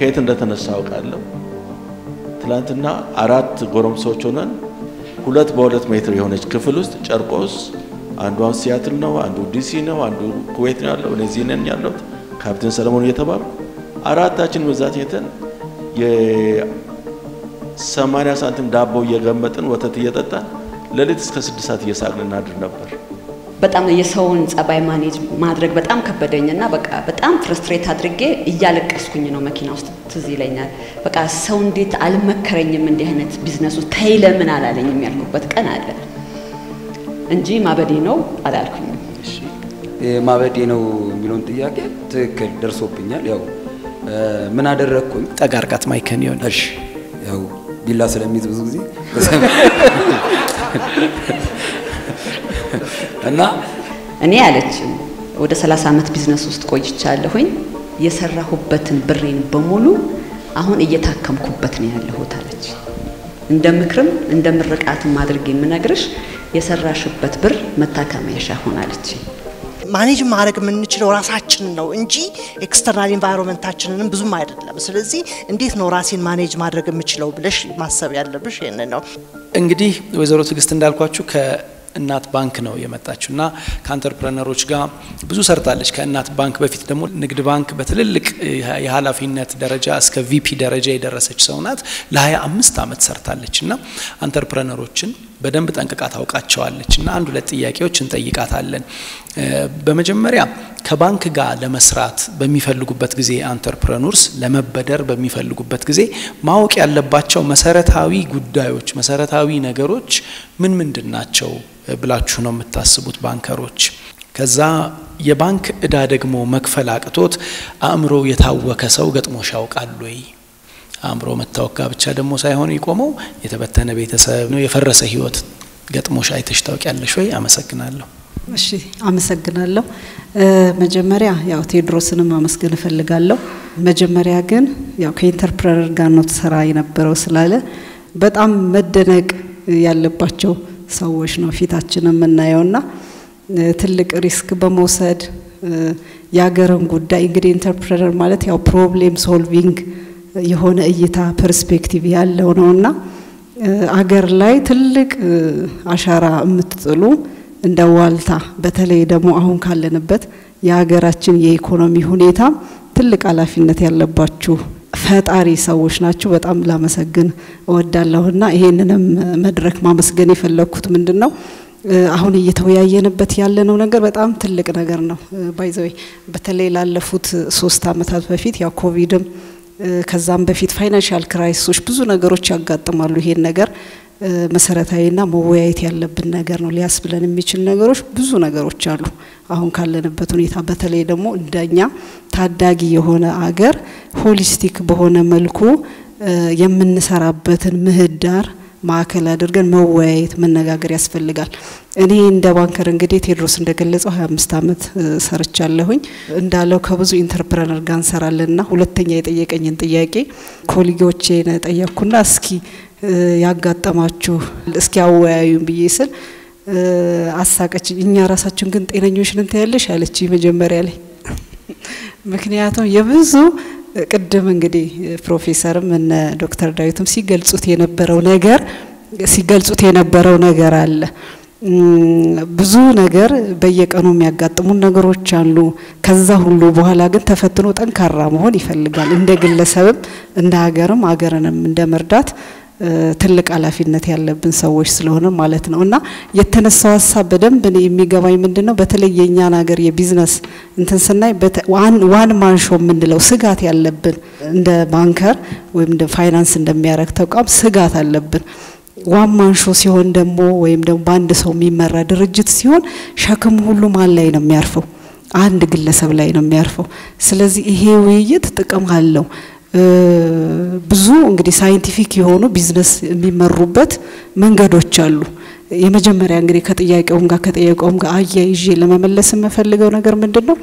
ከየት እንደተነሳ አውቃለሁ። ትላንትና አራት ጎረምሶች ሆነን ሁለት በሁለት ሜትር የሆነች ክፍል ውስጥ ጨርቆስ አንዱ አሁን ሲያትል ነው፣ አንዱ ዲሲ ነው፣ አንዱ ኩዌት ነው ያለው፣ እኔ እዚህ ነኝ ያለሁት ካፕቴን ሰለሞን እየተባሉ አራታችን ብዛት የተን የሰማንያ ሳንቲም ዳቦ እየገመጥን ወተት እየጠጣን ሌሊት እስከ ስድስት ሰዓት እየሳቅን እናድር ነበር። በጣም የሰውን ጸባይ ማኔጅ ማድረግ በጣም ከበደኝና በቃ በጣም ፍርስትሬት አድርጌ እያለቀስኩኝ ነው መኪና ውስጥ ትዝ ይለኛል። በቃ ሰው እንዴት አልመከረኝም እንዲህ አይነት ቢዝነስ ውስጥ ተይ ለምን አላለኝም ያልኩበት ቀን አለ እንጂ ማበዴ ነው አላልኩኝም። ማበዴ ነው የሚለውን ጥያቄ ትክክል ደርሶብኛል። ያው ምን አደረግኩኝ? ጠጋ አርጋት ማይከን ይሆን እሺ፣ ያው ቢላ ስለሚይዝ ብዙ ጊዜ እና እኔ አለችም ወደ 30 ዓመት ቢዝነስ ውስጥ ቆይቻለሁኝ። የሰራሁበትን ብሬን በሙሉ አሁን እየታከምኩበት ነው ያለሁት አለች። እንደ ምክርም እንደ ምርቃትም አድርጌ የምነግርሽ የሰራሽበት ብር መታከሚያሽ ሆናለች። ማኔጅ ማድረግ የምንችለው ራሳችንን ነው እንጂ ኤክስተርናል ኢንቫይሮንመንታችንንም ብዙም አይደለም። ስለዚህ እንዴት ነው ራሴን ማኔጅ ማድረግ የምችለው ብለሽ ማሰብ ያለብሽ ይህንን ነው። እንግዲህ ወይዘሮ ትዕግስት እንዳልኳችሁ ከእናት ባንክ ነው የመጣችው እና ከአንተርፕረነሮች ጋር ብዙ ሰርታለች። ከእናት ባንክ በፊት ደግሞ ንግድ ባንክ በትልልቅ የኃላፊነት ደረጃ እስከ ቪፒ ደረጃ የደረሰች ሰው ናት። ለሀያ አምስት ዓመት ሰርታለች እና አንተርፕረነሮችን በደንብ ጠንቅቃ ታውቃቸዋለች እና አንድ ሁለት ጥያቄዎች እንጠይቃታለን። በመጀመሪያ ከባንክ ጋር ለመስራት በሚፈልጉበት ጊዜ አንተርፕረኖርስ ለመበደር በሚፈልጉበት ጊዜ ማወቅ ያለባቸው መሰረታዊ ጉዳዮች፣ መሰረታዊ ነገሮች ምን ምንድን ናቸው ብላችሁ ነው የምታስቡት ባንከሮች? ከዛ የባንክ እዳ ደግሞ መክፈል አቅቶት አእምሮ የታወከ ሰው ገጥሞሽ ያውቃል ወይ? አእምሮ መታወክ ጋር ብቻ ደግሞ ሳይሆን የቆመው የተበተነ ቤተሰብ ነው፣ የፈረሰ ህይወት ገጥሞሽ አይተሽ ታውቂያለሽ ወይ? አመሰግናለሁ። እሺ አመሰግናለሁ። መጀመሪያ ያው ቴዎድሮስንም አመስገን እፈልጋለሁ። መጀመሪያ ግን ያው ከኢንተርፕረነር ጋር ነው ትሰራ የነበረው ስላለ በጣም መደነቅ ያለባቸው ሰዎች ነው ፊታችን የምናየውና ትልቅ ሪስክ በመውሰድ የሀገርን ጉዳይ እንግዲህ ኢንተርፕረነር ማለት ያው ፕሮብሌም ሶልቪንግ የሆነ እይታ ፐርስፔክቲቭ ያለው ነውና አገር ላይ ትልቅ አሻራ የምትጥሉ እንደ ዋልታ በተለይ ደግሞ አሁን ካለንበት የሀገራችን የኢኮኖሚ ሁኔታ ትልቅ ኃላፊነት ያለባችሁ ፈጣሪ ሰዎች ናችሁ። በጣም ላመሰግን እወዳለሁና ይሄንንም መድረክ ማመስገን የፈለግኩት ምንድን ነው አሁን እየተወያየንበት ያለነው ነገር በጣም ትልቅ ነገር ነው። ባይዘዌ በተለይ ላለፉት ሶስት አመታት በፊት ያው ኮቪድም ከዛም በፊት ፋይናንሻል ክራይሲሶች ብዙ ነገሮች ያጋጥማሉ። ይሄን ነገር መሰረታዊና መወያየት ያለብን ነገር ነው። ሊያስብለን የሚችል ነገሮች ብዙ ነገሮች አሉ። አሁን ካለንበት ሁኔታ በተለይ ደግሞ እንደኛ ታዳጊ የሆነ አገር ሆሊስቲክ በሆነ መልኩ የምንሰራበትን ምህዳር ማዕከል አድርገን መወያየት መነጋገር ያስፈልጋል። እኔ እንደ ባንከር እንግዲህ ቴዎድሮስ እንደገለጸው ሀያ አምስት አመት ሰርቻለሁኝ እንዳለው ከብዙ ኢንተርፕረነር ጋር እንሰራለንና ሁለተኛ የጠየቀኝን ጥያቄ ኮሊጎቼን ጠየቅኩና እስኪ ያጋጠማችሁ እስኪ አወያዩን ብዬ ስል አሳቀች። እኛ ራሳችን ግን ጤነኞች ነን ታያለሽ አለች መጀመሪያ ላይ ምክንያቱም የብዙ ቅድም እንግዲህ ፕሮፌሰርም እነ ዶክተር ዳዊትም ሲገልጹት የነበረው ነገር ሲገልጹት የነበረው ነገር አለ። ብዙ ነገር በየቀኑ የሚያጋጥሙን ነገሮች አሉ። ከዛ ሁሉ በኋላ ግን ተፈትኖ ጠንካራ መሆን ይፈልጋል። እንደ ግለሰብም እንደ ሀገርም ሀገርንም እንደ መርዳት ትልቅ ኃላፊነት ያለብን ሰዎች ስለሆነ ማለት ነው እና የተነሳው ሀሳብ በደንብ እኔ የሚገባኝ ምንድን ነው በተለይ የእኛን ሀገር የቢዝነስ እንትን ስናይ ዋን ማንሾ የምንለው ስጋት ያለብን እንደ ባንከር ወይም እንደ ፋይናንስ እንደሚያደርግ ተቋም ስጋት አለብን። ዋን ማንሾ ሲሆን ደግሞ ወይም ደግሞ በአንድ ሰው የሚመራ ድርጅት ሲሆን ሸክም ሁሉ ማን ላይ ነው የሚያርፈው? አንድ ግለሰብ ላይ ነው የሚያርፈው። ስለዚህ ይሄ ውይይት ጥቅም አለው። ብዙ እንግዲህ ሳይንቲፊክ የሆኑ ቢዝነስ የሚመሩበት መንገዶች አሉ። የመጀመሪያ እንግዲህ ከጥያቄውም ጋር ከጠየቀውም ጋር አያይዤ ለመመለስ የምፈልገው ነገር ምንድን ነው፣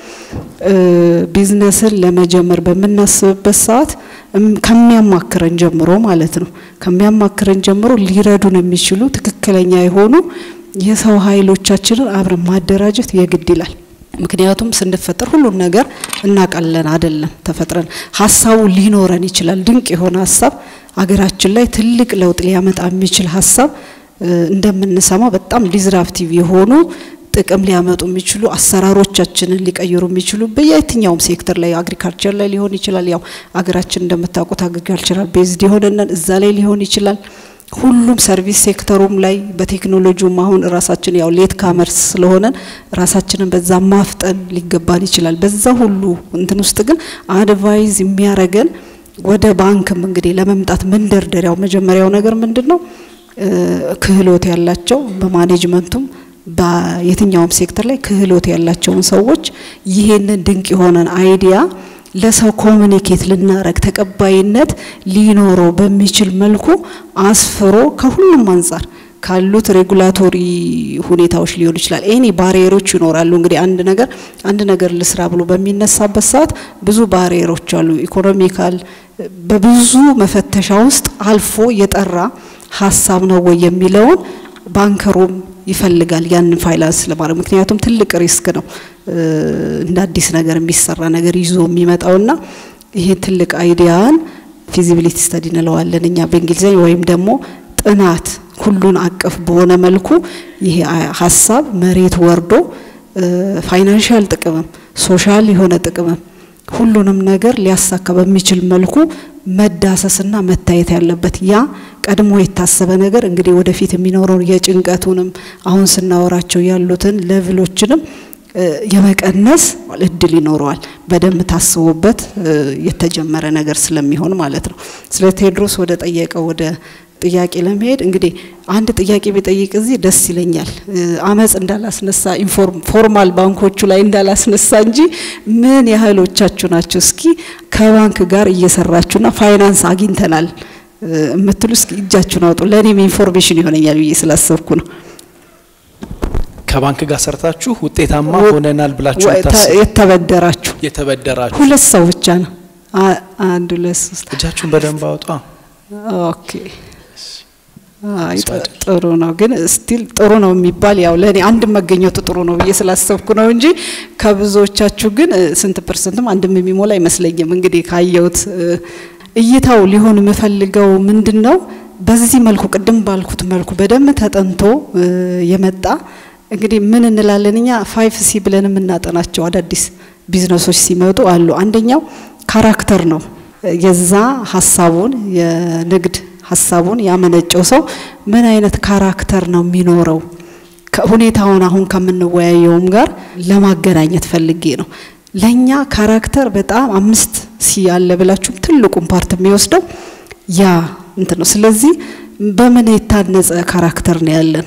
ቢዝነስን ለመጀመር በምናስብበት ሰዓት ከሚያማክረን ጀምሮ ማለት ነው ከሚያማክረን ጀምሮ ሊረዱን የሚችሉ ትክክለኛ የሆኑ የሰው ኃይሎቻችንን አብረን ማደራጀት የግድ ይላል። ምክንያቱም ስንፈጠር ሁሉን ነገር እናውቃለን አይደለም። ተፈጥረን ሀሳቡ ሊኖረን ይችላል። ድንቅ የሆነ ሀሳብ አገራችን ላይ ትልቅ ለውጥ ሊያመጣ የሚችል ሀሳብ እንደምንሰማው በጣም ዲዝራፕቲቭ የሆኑ ጥቅም ሊያመጡ የሚችሉ አሰራሮቻችንን ሊቀይሩ የሚችሉ በየትኛውም ሴክተር ላይ አግሪካልቸር ላይ ሊሆን ይችላል። ያው አገራችን እንደምታውቁት አግሪካልቸራል ቤዝድ የሆነን እዛ ላይ ሊሆን ይችላል። ሁሉም ሰርቪስ ሴክተሩም ላይ በቴክኖሎጂውም አሁን ራሳችን ያው ሌት ካመርስ ስለሆነን ራሳችንን በዛ ማፍጠን ሊገባን ይችላል። በዛ ሁሉ እንትን ውስጥ ግን አድቫይዝ የሚያረገን ወደ ባንክም እንግዲህ ለመምጣት መንደርደሪያው መጀመሪያው ነገር ምንድን ነው? ክህሎት ያላቸው በማኔጅመንቱም በየትኛውም ሴክተር ላይ ክህሎት ያላቸውን ሰዎች ይሄንን ድንቅ የሆነን አይዲያ ለሰው ኮሚኒኬት ልናረግ ተቀባይነት ሊኖረው በሚችል መልኩ አስፍሮ ከሁሉም አንጻር ካሉት ሬጉላቶሪ ሁኔታዎች ሊሆን ይችላል። ኤኒ ባሪየሮች ይኖራሉ። እንግዲህ አንድ ነገር አንድ ነገር ልስራ ብሎ በሚነሳበት ሰዓት ብዙ ባሪየሮች አሉ። ኢኮኖሚካል በብዙ መፈተሻ ውስጥ አልፎ የጠራ ሀሳብ ነው ወይ የሚለውን ባንከሩም ይፈልጋል ያንን ፋይናንስ ለማድረግ ምክንያቱም ትልቅ ሪስክ ነው እንደ አዲስ ነገር የሚሰራ ነገር ይዞ የሚመጣውና ይሄ ትልቅ አይዲያን ፊዚቢሊቲ ስተዲ እንለዋለን እኛ በእንግሊዝኛ ወይም ደግሞ ጥናት ሁሉን አቀፍ በሆነ መልኩ ይሄ ሀሳብ መሬት ወርዶ ፋይናንሻል ጥቅምም ሶሻል የሆነ ጥቅምም ሁሉንም ነገር ሊያሳካ በሚችል መልኩ መዳሰስና መታየት ያለበት ያ ቀድሞ የታሰበ ነገር እንግዲህ ወደፊት የሚኖረውን የጭንቀቱንም አሁን ስናወራቸው ያሉትን ሌቭሎችንም የመቀነስ እድል ይኖረዋል። በደንብ ታስቦበት የተጀመረ ነገር ስለሚሆን ማለት ነው። ስለ ቴዎድሮስ ወደ ጠየቀው ወደ ጥያቄ ለመሄድ እንግዲህ አንድ ጥያቄ ቢጠይቅ እዚህ ደስ ይለኛል። አመፅ እንዳላስነሳ ፎርማል ባንኮቹ ላይ እንዳላስነሳ እንጂ ምን ያህሎቻችሁ ናቸው እስኪ ከባንክ ጋር እየሰራችሁና ፋይናንስ አግኝተናል የምትሉ እስኪ እጃችሁን አውጡ። ለእኔም ኢንፎርሜሽን ይሆነኛል ብዬ ስላሰብኩ ነው። ከባንክ ጋር ሰርታችሁ ውጤታማ ሆነናል ብላችሁ የተበደራችሁ የተበደራችሁ ሁለት ሰው ብቻ ነው። አንድ ሁለት ሶስት እጃችሁን በደንብ አውጧ። ኦኬ አይ ጥሩ ነው፣ ግን ስቲል ጥሩ ነው የሚባል ያው ለእኔ አንድ መገኘቱ ጥሩ ነው ብዬ ስላሰብኩ ነው እንጂ ከብዙዎቻችሁ ግን ስንት ፐርሰንትም አንድም የሚሞላ አይመስለኝም። እንግዲህ ካየሁት እይታው ሊሆን የምፈልገው ምንድን ነው፣ በዚህ መልኩ ቅድም ባልኩት መልኩ በደንብ ተጠንቶ የመጣ እንግዲህ ምን እንላለን እኛ ፋይፍ ሲ ብለን የምናጠናቸው አዳዲስ ቢዝነሶች ሲመጡ አሉ። አንደኛው ካራክተር ነው። የዛ ሀሳቡን የንግድ ሀሳቡን ያመነጨው ሰው ምን አይነት ካራክተር ነው የሚኖረው? ሁኔታውን አሁን ከምንወያየውም ጋር ለማገናኘት ፈልጌ ነው። ለኛ ካራክተር በጣም አምስት ሲ ያለ ብላችሁም ትልቁን ፓርት የሚወስደው ያ እንትን ነው። ስለዚህ በምን የታነጸ ካራክተር ነው ያለን?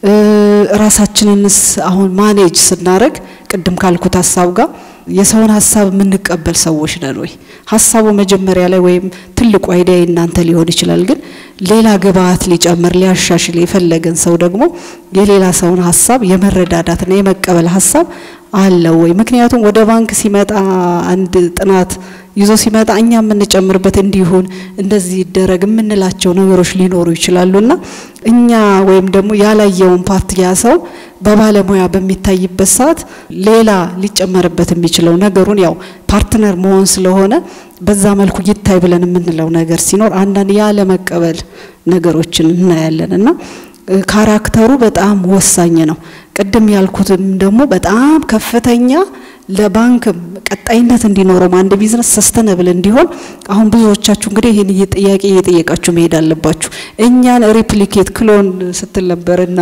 ራሳችንንስ አሁን ማኔጅ ስናደርግ ቅድም ካልኩት ሀሳብ ጋር የሰውን ሀሳብ የምንቀበል ሰዎች ነን ወይ? ሀሳቡ መጀመሪያ ላይ ወይም ትልቁ አይዲያ እናንተ ሊሆን ይችላል፣ ግን ሌላ ግብአት ሊጨምር ሊያሻሽል የፈለገን ሰው ደግሞ የሌላ ሰውን ሀሳብ የመረዳዳትና የመቀበል ሀሳብ አለው ወይ? ምክንያቱም ወደ ባንክ ሲመጣ አንድ ጥናት ይዞ ሲመጣ እኛ የምንጨምርበት እንዲሁን እንደዚህ ይደረግ የምንላቸው ነገሮች ሊኖሩ ይችላሉና እኛ ወይም ደግሞ ያላየውን ፓርት ያ ሰው በባለሙያ በሚታይበት ሰዓት ሌላ ሊጨመርበት የሚችለው ነገሩን ያው ፓርትነር መሆን ስለሆነ በዛ መልኩ ይታይ ብለን የምንለው ነገር ሲኖር አንዳንድ ያለመቀበል ነገሮችን እናያለን እና ካራክተሩ በጣም ወሳኝ ነው። ቅድም ያልኩትም ደግሞ በጣም ከፍተኛ ለባንክ ቀጣይነት እንዲኖረው አንድ ቢዝነስ ሰስተነብል እንዲሆን አሁን ብዙዎቻችሁ እንግዲህ ይህን ጥያቄ እየጠየቃችሁ መሄድ አለባችሁ። እኛን ሪፕሊኬት ክሎን ስትል ነበርና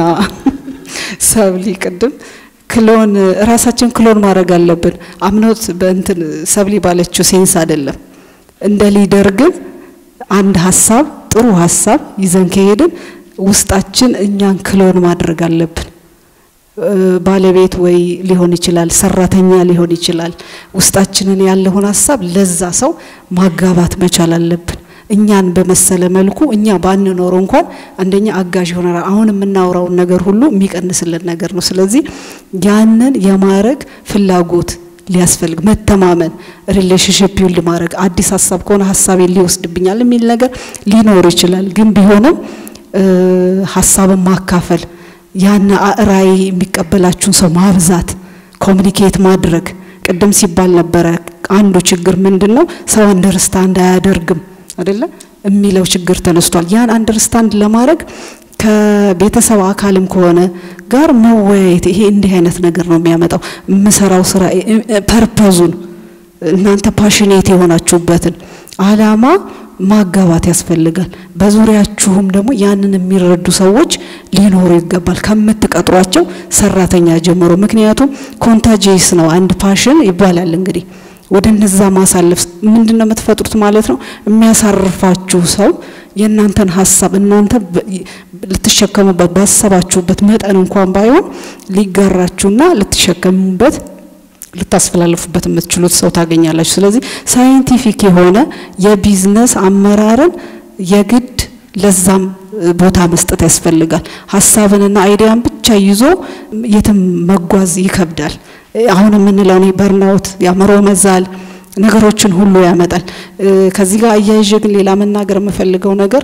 ሰብሊ ቅድም ክሎን ራሳችን ክሎን ማድረግ አለብን። አምኖት በእንትን ሰብሊ ባለችው ሴንስ አይደለም። እንደ ሊደር ግን አንድ ሀሳብ ጥሩ ሀሳብ ይዘን ከሄድን ውስጣችን እኛን ክሎን ማድረግ አለብን። ባለቤት ወይ ሊሆን ይችላል፣ ሰራተኛ ሊሆን ይችላል። ውስጣችንን ያለውን ሀሳብ ለዛ ሰው ማጋባት መቻል አለብን። እኛን በመሰለ መልኩ እኛ ባንኖረው እንኳን አንደኛ አጋዥ ይሆናል። አሁን የምናወራውን ነገር ሁሉ የሚቀንስልን ነገር ነው። ስለዚህ ያንን የማድረግ ፍላጎት ሊያስፈልግ መተማመን፣ ሪሌሽንሽፕ ቢውልድ ማድረግ አዲስ ሀሳብ ከሆነ ሀሳቤን ሊወስድብኛል የሚል ነገር ሊኖር ይችላል። ግን ቢሆንም ሀሳብን ማካፈል ያን ራዕይ የሚቀበላችሁን ሰው ማብዛት ኮሚኒኬት ማድረግ ቅድም ሲባል ነበረ። አንዱ ችግር ምንድን ነው? ሰው አንደርስታንድ አያደርግም አይደለ የሚለው ችግር ተነስቷል። ያን አንደርስታንድ ለማድረግ ከቤተሰብ አካልም ከሆነ ጋር መወያየት ይሄ እንዲህ አይነት ነገር ነው የሚያመጣው። የምሰራው ስራ ፐርፐዙን እናንተ ፓሽኔት የሆናችሁበትን አላማ ማጋባት ያስፈልጋል። በዙሪያችሁም ደግሞ ያንን የሚረዱ ሰዎች ሊኖሩ ይገባል ከምትቀጥሯቸው ሰራተኛ ጀምሮ። ምክንያቱም ኮንታጂየስ ነው አንድ ፓሽን ይባላል እንግዲህ ወደ እነዛ ማሳለፍ ምንድን ነው የምትፈጥሩት ማለት ነው። የሚያሳርፋችሁ ሰው የእናንተን ሀሳብ እናንተ ልትሸከሙበት ባሰባችሁበት መጠን እንኳን ባይሆን ሊጋራችሁና ልትሸከሙበት ልታስፈላልፉበት የምትችሉት ሰው ታገኛላችሁ። ስለዚህ ሳይንቲፊክ የሆነ የቢዝነስ አመራርን የግድ ለዛም ቦታ መስጠት ያስፈልጋል። ሀሳብንና አይዲያን ብቻ ይዞ የትም መጓዝ ይከብዳል። አሁን የምንለው እኔ በርናውት የአእምሮ መዛል ነገሮችን ሁሉ ያመጣል። ከዚህ ጋር አያይዤ ግን ሌላ መናገር የምፈልገው ነገር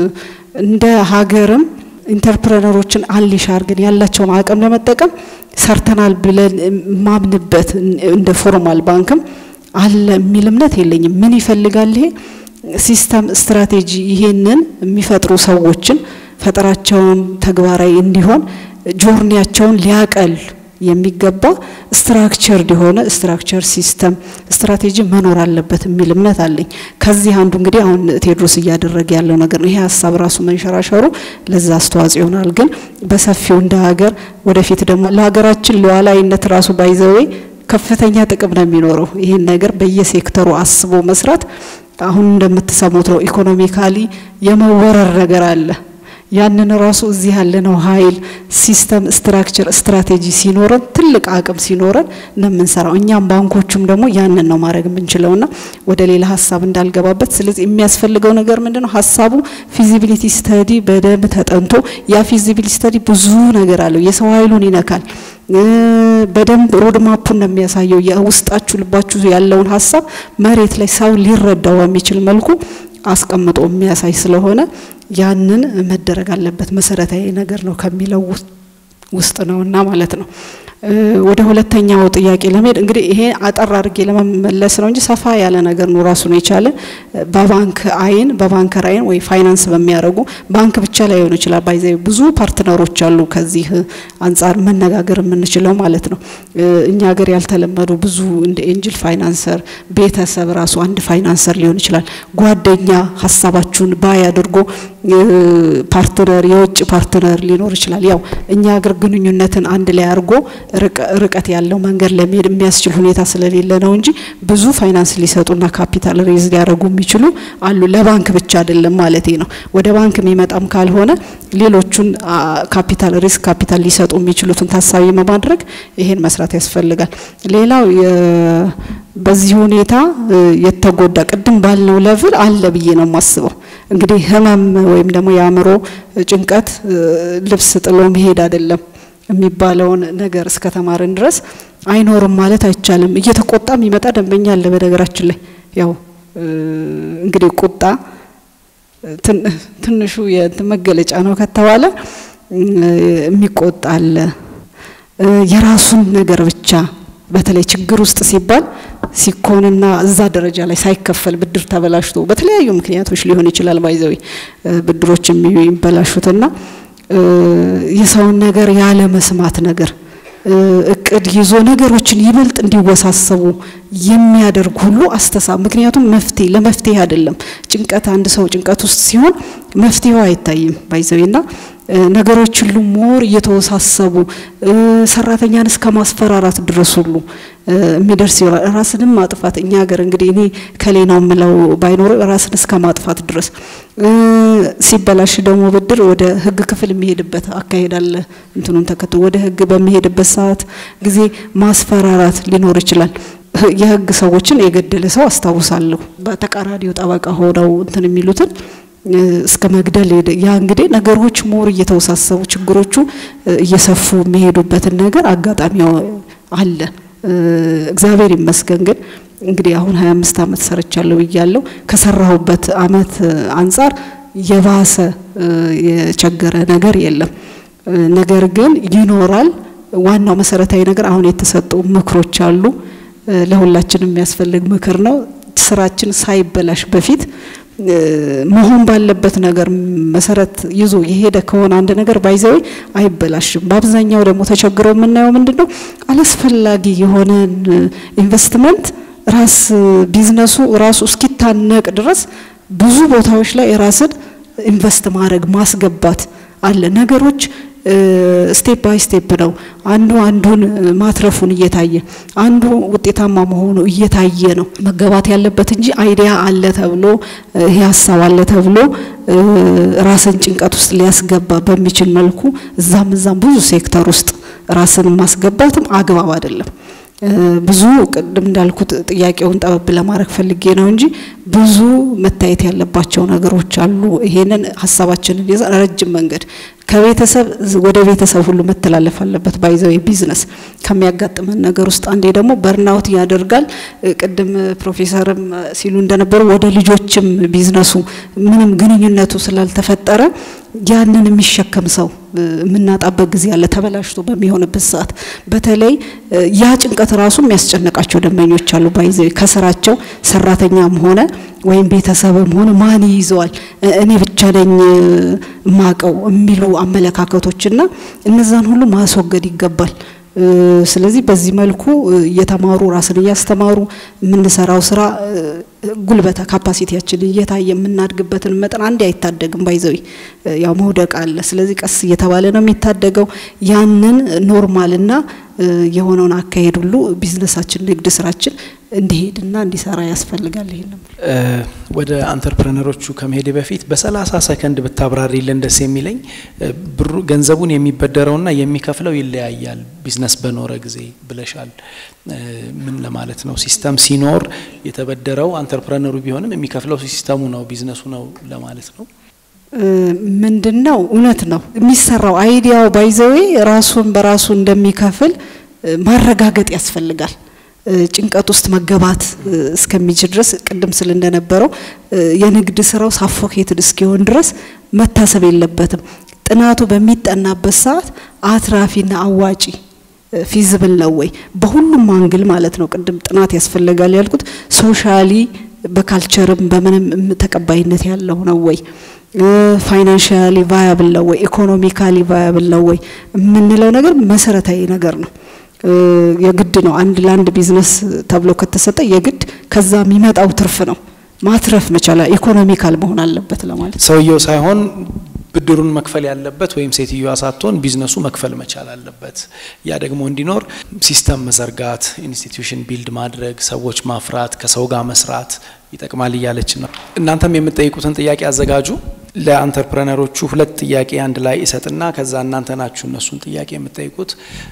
እንደ ሀገርም ኢንተርፕረነሮችን አንሊሽ አድርገን ያላቸውን አቅም ለመጠቀም ሰርተናል ብለን ማምንበት እንደ ፎርማል ባንክም አለ የሚል እምነት የለኝም። ምን ይፈልጋል ይሄ ሲስተም ስትራቴጂ ይሄንን የሚፈጥሩ ሰዎችን ፈጠራቸውን ተግባራዊ እንዲሆን ጆርኒያቸውን ሊያቀል የሚገባ ስትራክቸርድ የሆነ ስትራክቸር ሲስተም ስትራቴጂ መኖር አለበት የሚል እምነት አለኝ። ከዚህ አንዱ እንግዲህ አሁን ቴዎድሮስ እያደረገ ያለው ነገር ነው። ይሄ ሀሳብ ራሱ መንሸራሸሩ ለዛ አስተዋጽኦ ይሆናል። ግን በሰፊው እንደ ሀገር ወደፊት ደግሞ ለሀገራችን ሉዓላዊነት ራሱ ባይዘዌ ከፍተኛ ጥቅም ነው የሚኖረው። ይህን ነገር በየሴክተሩ አስቦ መስራት አሁን እንደምትሰሙት ነው። ኢኮኖሚካሊ የመወረር ነገር አለ። ያንን ራሱ እዚህ ያለነው ኃይል ሲስተም ስትራክቸር ስትራቴጂ ሲኖረን ትልቅ አቅም ሲኖረን ነው የምንሰራው። እኛም ባንኮቹም ደግሞ ያንን ነው ማድረግ የምንችለውና ወደ ሌላ ሀሳብ እንዳልገባበት። ስለዚህ የሚያስፈልገው ነገር ምንድን ነው? ሀሳቡ ፊዚቢሊቲ ስተዲ በደንብ ተጠንቶ ያ ፊዚቢሊቲ ስተዲ ብዙ ነገር አለው። የሰው ኃይሉን ይነካል። በደንብ ሮድማፑን ነው የሚያሳየው። የውስጣችሁ ልባችሁ ያለውን ሀሳብ መሬት ላይ ሰው ሊረዳው በሚችል መልኩ አስቀምጦ የሚያሳይ ስለሆነ ያንን መደረግ አለበት መሰረታዊ ነገር ነው ከሚለው ውስጥ ነውና ማለት ነው። ወደ ሁለተኛው ጥያቄ ለመሄድ እንግዲህ ይሄ አጠር አድርጌ ለመመለስ ነው እንጂ ሰፋ ያለ ነገር ነው ራሱን የቻለ በባንክ አይን በባንከር አይን ወይ ፋይናንስ በሚያደርጉ ባንክ ብቻ ላይሆን ይችላል። ባይዘ ብዙ ፓርትነሮች አሉ ከዚህ አንጻር መነጋገር የምንችለው ማለት ነው። እኛ ሀገር ያልተለመዱ ብዙ እንደ ኤንጅል ፋይናንሰር ቤተሰብ ራሱ አንድ ፋይናንሰር ሊሆን ይችላል። ጓደኛ ሀሳባችሁን ባይ አድርጎ ፓርትነር የውጭ ፓርትነር ሊኖር ይችላል። ያው እኛ ሀገር ግንኙነትን አንድ ላይ አድርጎ ርቀት ያለው መንገድ ለመሄድ የሚያስችል ሁኔታ ስለሌለ ነው እንጂ ብዙ ፋይናንስ ሊሰጡና ካፒታል ሬዝ ሊያደርጉ የሚችሉ አሉ። ለባንክ ብቻ አይደለም ማለት ነው። ወደ ባንክ የሚመጣም ካልሆነ ሌሎቹን ካፒታል ሪስክ ካፒታል ሊሰጡ የሚችሉትን ታሳቢ በማድረግ ይሄን መስራት ያስፈልጋል። ሌላው በዚህ ሁኔታ የተጎዳ ቅድም ባልነው ለቭል አለ ብዬ ነው የማስበው። እንግዲህ ህመም ወይም ደግሞ የአእምሮ ጭንቀት ልብስ ጥሎ መሄድ አይደለም የሚባለውን ነገር እስከ ተማርን ድረስ አይኖርም ማለት አይቻልም። እየተቆጣ የሚመጣ ደንበኛ አለ። በነገራችን ላይ ያው እንግዲህ ቁጣ ትንሹ የእንትን መገለጫ ነው ከተባለ የሚቆጣ አለ። የራሱን ነገር ብቻ በተለይ ችግር ውስጥ ሲባል ሲኮንና እዛ ደረጃ ላይ ሳይከፈል ብድር ተበላሽቶ በተለያዩ ምክንያቶች ሊሆን ይችላል። ባይዘዊ ብድሮች የሚበላሹትና የሰውን ነገር ያለ መስማት ነገር እቅድ ይዞ ነገሮችን ይበልጥ እንዲወሳሰቡ የሚያደርግ ሁሉ አስተሳብ ምክንያቱም መፍትሄ ለመፍትሄ አይደለም። ጭንቀት አንድ ሰው ጭንቀት ውስጥ ሲሆን መፍትሄው አይታይም ባይዘዌና ነገሮች ሁሉ ሞር እየተወሳሰቡ ሰራተኛን እስከ ማስፈራራት ድረስ ሁሉ የሚደርስ ይሆናል። ራስንም ማጥፋት እኛ ሀገር እንግዲህ እኔ ከሌ ነው የምለው ባይኖር ራስን እስከ ማጥፋት ድረስ ሲበላሽ ደግሞ ብድር ወደ ሕግ ክፍል የሚሄድበት አካሄድ አለ። እንትኑን ተከትሎ ወደ ሕግ በሚሄድበት ሰዓት ጊዜ ማስፈራራት ሊኖር ይችላል። የሕግ ሰዎችን የገደለ ሰው አስታውሳለሁ። በተቃራኒው ጠበቃ ሆነው እንትን የሚሉትን እስከ መግደል ሄደ። ያ እንግዲህ ነገሮች ሞር እየተወሳሰቡ ችግሮቹ እየሰፉ የሚሄዱበትን ነገር አጋጣሚ አለ። እግዚአብሔር ይመስገን ግን እንግዲህ አሁን ሀያ አምስት አመት ሰርቻለሁ ብያለሁ። ከሰራሁበት አመት አንጻር የባሰ የቸገረ ነገር የለም። ነገር ግን ይኖራል። ዋናው መሰረታዊ ነገር አሁን የተሰጡ ምክሮች አሉ። ለሁላችንም የሚያስፈልግ ምክር ነው። ስራችን ሳይበላሽ በፊት መሆን ባለበት ነገር መሰረት ይዞ የሄደ ከሆነ አንድ ነገር ባይዘዊ አይበላሽም። በአብዛኛው ደግሞ ተቸግረው የምናየው ምንድን ነው? አላስፈላጊ የሆነ ኢንቨስትመንት ራስ ቢዝነሱ ራሱ እስኪታነቅ ድረስ ብዙ ቦታዎች ላይ ራስን ኢንቨስት ማድረግ ማስገባት አለ። ነገሮች ስቴፕ ባይ ስቴፕ ነው። አንዱ አንዱን ማትረፉን እየታየ አንዱ ውጤታማ መሆኑ እየታየ ነው መገባት ያለበት እንጂ አይዲያ አለ ተብሎ ይሄ ሀሳብ አለ ተብሎ ራስን ጭንቀት ውስጥ ሊያስገባ በሚችል መልኩ እዛም እዛም ብዙ ሴክተር ውስጥ ራስን ማስገባትም አግባብ አይደለም። ብዙ ቅድም እንዳልኩት ጥያቄውን ጠበብ ለማድረግ ፈልጌ ነው እንጂ ብዙ መታየት ያለባቸው ነገሮች አሉ። ይሄንን ሀሳባችንን ይዘን ረጅም መንገድ ከቤተሰብ ወደ ቤተሰብ ሁሉ መተላለፍ አለበት። ባይዘው ቢዝነስ ከሚያጋጥመን ነገር ውስጥ አንዴ ደግሞ በርናውት ያደርጋል። ቅድም ፕሮፌሰርም ሲሉ እንደነበሩ ወደ ልጆችም ቢዝነሱ ምንም ግንኙነቱ ስላልተፈጠረ ያንን የሚሸከም ሰው የምናጣበት ጊዜ አለ። ተበላሽቶ በሚሆንበት ሰዓት በተለይ ያ ጭንቀት ራሱ የሚያስጨንቃቸው ደንበኞች አሉ። ባይዘ ከስራቸው ሰራተኛም ሆነ ወይም ቤተሰብም ሆነ ማን ይይዘዋል እኔ ብቻ ነኝ ማቀው የሚሉ አመለካከቶችና እነዛን ሁሉ ማስወገድ ይገባል። ስለዚህ በዚህ መልኩ እየተማሩ ራስን እያስተማሩ የምንሰራው ስራ ጉልበተ ካፓሲቲያችን እየታየ የምናድግበትን መጠን አንዴ አይታደግም። ባይዘዊ ያው መውደቅ አለ። ስለዚህ ቀስ እየተባለ ነው የሚታደገው። ያንን ኖርማልና የሆነውን አካሄድ ሁሉ ቢዝነሳችን፣ ንግድ ስራችን እንዲሄድና እንዲሰራ ያስፈልጋል። ይሄ ነው። ወደ አንተርፕረነሮቹ ከመሄድ በፊት በሰላሳ ሰከንድ ብታብራሪልን ደስ የሚለኝ ብሩ ገንዘቡን የሚበደረውና የሚከፍለው ይለያያል ቢዝነስ በኖረ ጊዜ ብለሻል። ምን ለማለት ነው? ሲስተም ሲኖር የተበደረው አንተርፕረነሩ ቢሆንም የሚከፍለው ሲስተሙ ነው ቢዝነሱ ነው ለማለት ነው። ምንድን ነው እውነት ነው የሚሰራው አይዲያው ባይዘዌ ራሱን በራሱ እንደሚከፍል ማረጋገጥ ያስፈልጋል። ጭንቀት ውስጥ መገባት እስከሚችል ድረስ ቅድም ስል እንደነበረው የንግድ ስራው ሳፎኬትድ እስኪሆን ድረስ መታሰብ የለበትም። ጥናቱ በሚጠናበት ሰዓት አትራፊና አዋጪ ፊዝብል ነው ወይ በሁሉም አንግል ማለት ነው። ቅድም ጥናት ያስፈልጋል ያልኩት ሶሻሊ በካልቸርም በምንም ተቀባይነት ያለው ነው ወይ ፋይናንሻሊ ቫያብል ነው ወይ ኢኮኖሚካሊ ቫያብል ነው ወይ የምንለው ነገር መሰረታዊ ነገር ነው። የግድ ነው። አንድ ለአንድ ቢዝነስ ተብሎ ከተሰጠ የግድ ከዛ የሚመጣው ትርፍ ነው ማትረፍ መቻል ኢኮኖሚካል መሆን አለበት ለማለት ሰውየው ሳይሆን ብድሩን መክፈል ያለበት ወይም ሴትዮዋ ሳትሆን ቢዝነሱ መክፈል መቻል አለበት። ያ ደግሞ እንዲኖር ሲስተም መዘርጋት፣ ኢንስቲትዩሽን ቢልድ ማድረግ፣ ሰዎች ማፍራት፣ ከሰው ጋር መስራት ይጠቅማል እያለች ነው። እናንተም የምትጠይቁትን ጥያቄ አዘጋጁ። ለአንተርፕረነሮቹ ሁለት ጥያቄ አንድ ላይ እሰጥና ከዛ እናንተ ናችሁ እነሱን ጥያቄ የምትጠይቁት።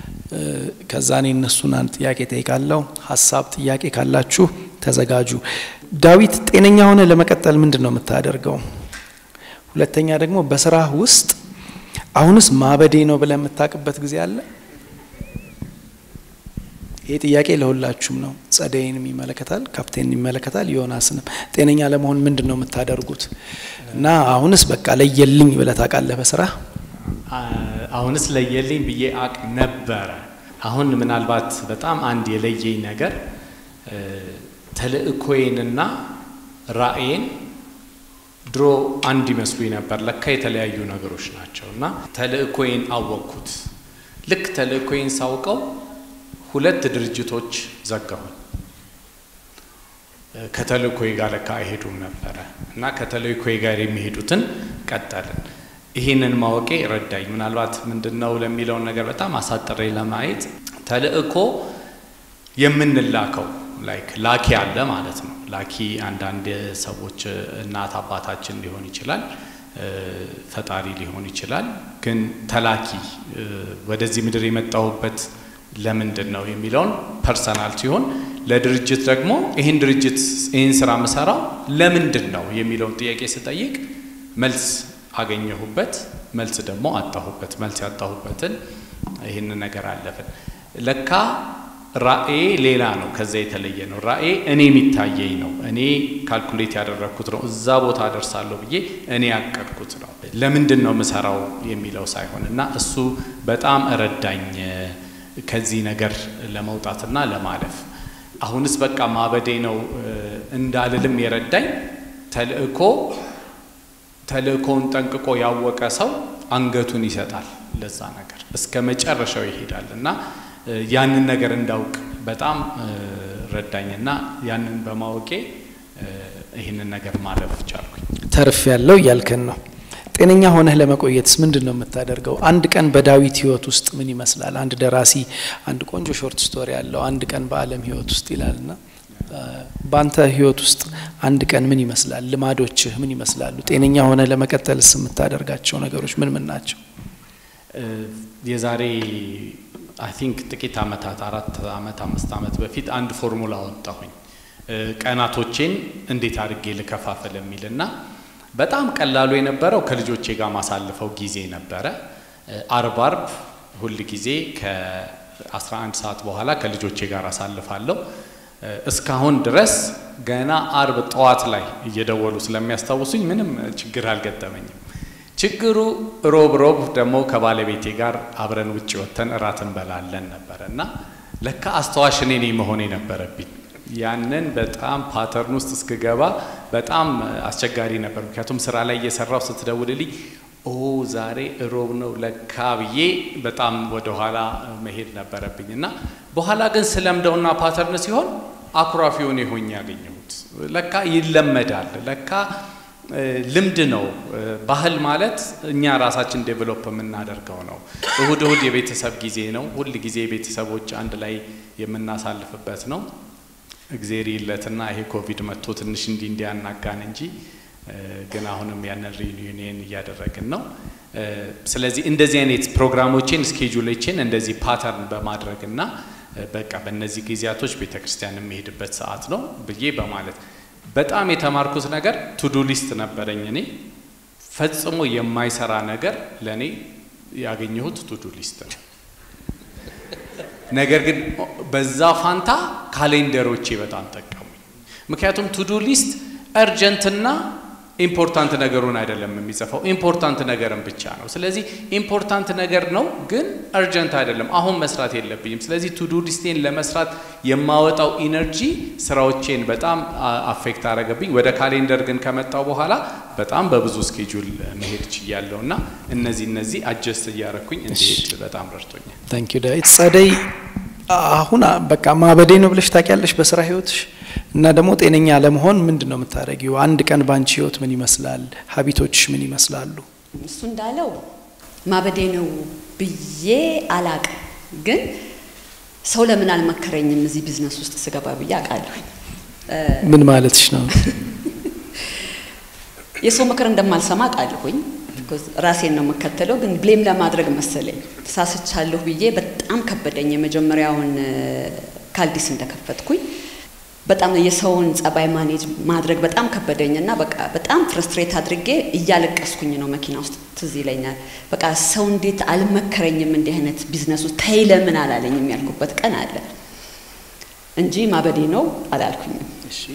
ከዛ እኔ እነሱን አንድ ጥያቄ ጠይቃለሁ። ሀሳብ ጥያቄ ካላችሁ ተዘጋጁ። ዳዊት ጤነኛ ሆነ ለመቀጠል ምንድን ነው የምታደርገው? ሁለተኛ ደግሞ በስራህ ውስጥ አሁንስ ማበዴ ነው ብለህ የምታውቅበት ጊዜ አለ? ይህ ጥያቄ ለሁላችሁም ነው። ጸደይንም ይመለከታል፣ ካፕቴን ይመለከታል፣ ዮናስንም። ጤነኛ ለመሆን ምንድን ነው የምታደርጉት? እና አሁንስ በቃ ለየልኝ ብለህ ታውቃለህ በስራህ? አሁንስ ለየልኝ ብዬ አቅ ነበረ። አሁን ምናልባት በጣም አንድ የለየኝ ነገር ተልእኮዬንና ራእዬን ድሮ አንድ ይመስሉኝ ነበር። ለካ የተለያዩ ነገሮች ናቸው እና ተልእኮዬን አወቅኩት። ልክ ተልእኮዬን ሳውቀው ሁለት ድርጅቶች ዘጋሁኝ። ከተልእኮዬ ጋር ለካ አይሄዱም ነበረ እና ከተልእኮዬ ጋር የሚሄዱትን ቀጠልን። ይህንን ማወቄ ረዳኝ። ምናልባት ምንድን ነው ለሚለውን ነገር በጣም አሳጥሬ ለማየት ተልእኮ የምንላከው ላይክ ላኪ አለ ማለት ነው። ላኪ አንዳንድ ሰዎች እናት አባታችን ሊሆን ይችላል፣ ፈጣሪ ሊሆን ይችላል። ግን ተላኪ ወደዚህ ምድር የመጣሁበት ለምንድን ነው የሚለውን ፐርሰናል ሲሆን ለድርጅት ደግሞ ይህን ድርጅት ይህን ስራ ምሰራው ለምንድን ነው የሚለውን ጥያቄ ስጠይቅ መልስ አገኘሁበት፣ መልስ ደግሞ አጣሁበት። መልስ ያጣሁበትን ይህን ነገር አለፍን። ለካ ራእዬ ሌላ ነው፣ ከዛ የተለየ ነው። ራእዬ እኔ የሚታየኝ ነው፣ እኔ ካልኩሌት ያደረግኩት ነው፣ እዛ ቦታ አደርሳለሁ ብዬ እኔ ያቀድኩት ነው። ለምንድን ነው ምሰራው የሚለው ሳይሆን እና እሱ በጣም ረዳኝ። ከዚህ ነገር ለመውጣትና ለማለፍ አሁንስ በቃ ማበዴ ነው እንዳልልም የረዳኝ ተልእኮ ተልእኮውን ጠንቅቆ ያወቀ ሰው አንገቱን ይሰጣል ለዛ ነገር እስከ መጨረሻው ይሄዳል እና ያንን ነገር እንዳውቅ በጣም ረዳኝና ያንን በማወቄ ይህንን ነገር ማለፍ ቻልኩኝ። ተርፍ ያለው እያልከን ነው። ጤነኛ ሆነህ ለመቆየትስ ምንድን ነው የምታደርገው? አንድ ቀን በዳዊት ህይወት ውስጥ ምን ይመስላል? አንድ ደራሲ አንድ ቆንጆ ሾርት ስቶሪ ያለው አንድ ቀን በዓለም ህይወት ውስጥ ይላልና በአንተ ህይወት ውስጥ አንድ ቀን ምን ይመስላል? ልማዶችህ ምን ይመስላሉ? ጤነኛ ሆነህ ለመቀጠልስ የምታደርጋቸው ነገሮች ምን ምን ናቸው? የዛሬ አይ ቲንክ ጥቂት አመታት አራት አመት አምስት አመት በፊት አንድ ፎርሙላ ወጣሁኝ ቀናቶቼን እንዴት አድርጌ ልከፋፈል የሚል እና በጣም ቀላሉ የነበረው ከልጆቼ ጋር ማሳልፈው ጊዜ ነበረ። አርብ አርብ ሁል ጊዜ ከ11 ሰዓት በኋላ ከልጆቼ ጋር አሳልፋለሁ። እስካሁን ድረስ ገና አርብ ጠዋት ላይ እየደወሉ ስለሚያስታውሱኝ ምንም ችግር አልገጠመኝም። ችግሩ ሮብ ሮብ ደግሞ ከባለቤቴ ጋር አብረን ውጭ ወጥተን እራት እንበላለን ነበረ እና ለካ አስታዋሽ እኔ ነኝ መሆን የነበረብኝ። ያንን በጣም ፓተርን ውስጥ እስክገባ በጣም አስቸጋሪ ነበር። ምክንያቱም ስራ ላይ እየሰራው ስትደውልልኝ ኦ ዛሬ እሮብ ነው ለካ ብዬ በጣም ወደኋላ መሄድ ነበረብኝ እና በኋላ ግን ስለምደውና ፓተርን ሲሆን አኩራፊውን የሆኝ ያገኘሁት ለካ ይለመዳል። ለካ ልምድ ነው። ባህል ማለት እኛ ራሳችን ዴቨሎፕ የምናደርገው ነው። እሁድ እሁድ የቤተሰብ ጊዜ ነው። ሁል ጊዜ ቤተሰቦች አንድ ላይ የምናሳልፍበት ነው። እግዜር ይለትና ይሄ ኮቪድ መጥቶ ትንሽ እንዲህ እንዲያናጋን እንጂ ግን አሁንም ያንን ሪዩኒየን እያደረግን ነው። ስለዚህ እንደዚህ አይነት ፕሮግራሞችን ስኬጁሎችን እንደዚህ ፓተርን በማድረግና በቃ በእነዚህ ጊዜያቶች ቤተ ክርስቲያን የሚሄድበት ሰዓት ነው ብዬ በማለት በጣም የተማርኩት ነገር ቱዱ ሊስት ነበረኝ። እኔ ፈጽሞ የማይሰራ ነገር ለእኔ ያገኘሁት ቱዱ ሊስት ነው። ነገር ግን በዛ ፋንታ ካሌንደሮቼ በጣም ጠቀሙኝ። ምክንያቱም ቱዱ ሊስት እርጀንትና ኢምፖርታንት ነገሩን አይደለም የሚጽፈው፣ ኢምፖርታንት ነገርን ብቻ ነው። ስለዚህ ኢምፖርታንት ነገር ነው ግን እርጀንት አይደለም፣ አሁን መስራት የለብኝም። ስለዚህ ቱዱ ሊስቴን ለመስራት የማወጣው ኢነርጂ ስራዎቼን በጣም አፌክት አረገብኝ። ወደ ካሌንደር ግን ከመጣው በኋላ በጣም በብዙ ስኬጁል መሄድ ችያለሁ እና እነዚህ እነዚህ አጀስት እያረኩኝ እንዲሄድ በጣም ረድቶኛል። ታንክ ዩ ዳዊት። ጸደይ አሁን በቃ ማበዴ ነው ብለሽ ታውቂያለሽ በስራ ህይወትሽ እና ደግሞ ጤነኛ ለመሆን ምንድን ነው የምታደርጊው? አንድ ቀን ባንቺ ህይወት ምን ይመስላል? ሀቢቶችሽ ምን ይመስላሉ? እሱ እንዳለው ማበዴ ነው ብዬ አላቅም፣ ግን ሰው ለምን አልመከረኝም እዚህ ቢዝነስ ውስጥ ስገባ ብዬ አውቃለሁኝ። ምን ማለትሽ ነው? የሰው ምክር እንደማልሰማ አውቃለሁኝ። ራሴን ነው የምከተለው፣ ግን ብሌም ለማድረግ መሰለኝ ተሳስቻለሁ ብዬ በጣም ከበደኝ። የመጀመሪያውን ካልዲስ እንደከፈትኩኝ በጣም የሰውን ጸባይ ማኔጅ ማድረግ በጣም ከበደኝ እና በቃ በጣም ፍረስትሬት አድርጌ እያለቀስኩኝ ነው መኪና ውስጥ ትዝ ይለኛል። በቃ ሰው እንዴት አልመከረኝም እንዲህ አይነት ቢዝነስ ውስጥ ተይ ለምን አላለኝም ያልኩበት ቀን አለ እንጂ ማበዴ ነው አላልኩኝም።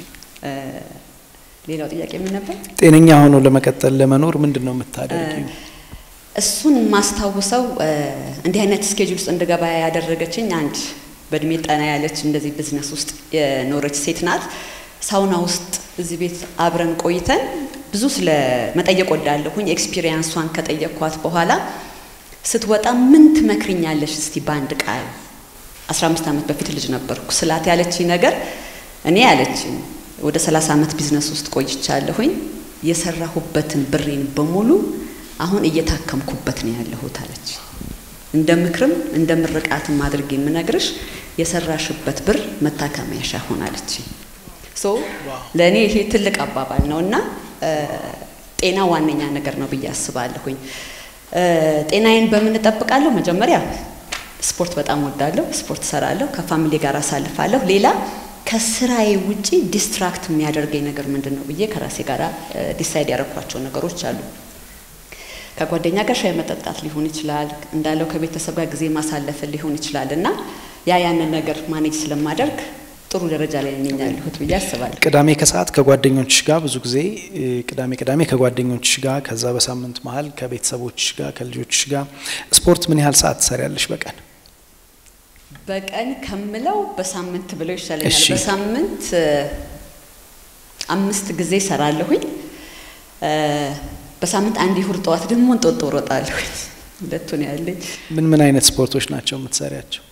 ሌላው ጥያቄ ምን ነበር? ጤነኛ ሆኖ ለመቀጠል ለመኖር ምንድን ነው የምታደርጊው? እሱን ማስታውሰው እንዲህ አይነት ስኬጁል ውስጥ እንድገባ ያደረገችኝ አንድ በእድሜ ጠና ያለች እንደዚህ ቢዝነስ ውስጥ የኖረች ሴት ናት። ሳውና ውስጥ እዚህ ቤት አብረን ቆይተን ብዙ ስለ መጠየቅ ወዳለሁኝ ኤክስፒሪየንሷን ከጠየቅኳት በኋላ ስትወጣ ምን ትመክርኛለሽ እስቲ በአንድ ቃል 15 ዓመት በፊት ልጅ ነበርኩ ስላት ያለችኝ ነገር እኔ ያለችኝ ወደ 30 ዓመት ቢዝነስ ውስጥ ቆይቻለሁኝ የሰራሁበትን ብሬን በሙሉ አሁን እየታከምኩበት ነው ያለሁት አለች። እንደ ምክርም እንደ ምርቃትም አድርጌ የምነግርሽ የሰራሽበት ብር መታከሚያሻ ሆናለች። ሶ ለእኔ ይሄ ትልቅ አባባል ነው እና ጤና ዋነኛ ነገር ነው ብዬ አስባለሁኝ። ጤናዬን በምን እጠብቃለሁ? መጀመሪያ ስፖርት በጣም ወዳለሁ፣ ስፖርት እሰራለሁ፣ ከፋሚሊ ጋር አሳልፋለሁ። ሌላ ከስራዬ ውጪ ዲስትራክት የሚያደርገኝ ነገር ምንድን ነው ብዬ ከራሴ ጋር ዲሳይድ ያደረኳቸው ነገሮች አሉ። ከጓደኛ ጋር ሻይ መጠጣት ሊሆን ይችላል፣ እንዳለው ከቤተሰብ ጋር ጊዜ ማሳለፍ ሊሆን ይችላል እና ያ ያንን ነገር ማኔጅ ስለማደርግ ጥሩ ደረጃ ላይ ነኝ ያለሁት ብዬ አስባለሁ። ቅዳሜ ከሰዓት ከጓደኞች ጋር ብዙ ጊዜ ቅዳሜ ቅዳሜ ከጓደኞች ጋር ከዛ በሳምንት መሀል ከቤተሰቦች ጋር ከልጆች ጋር ስፖርት ምን ያህል ሰዓት ትሰሪያለሽ በቀን? በቀን ከምለው በሳምንት ብለው ይሻለኛል። እሺ። በሳምንት እ፣ አምስት ጊዜ እሰራለሁኝ። እ፣ በሳምንት አንድ ይሁር ጠዋት ደግሞ እንጦጦ እሮጣለሁኝ። ሁለቱን ያለኝ ምን ምን አይነት ስፖርቶች ናቸው የምትሰሪያቸው?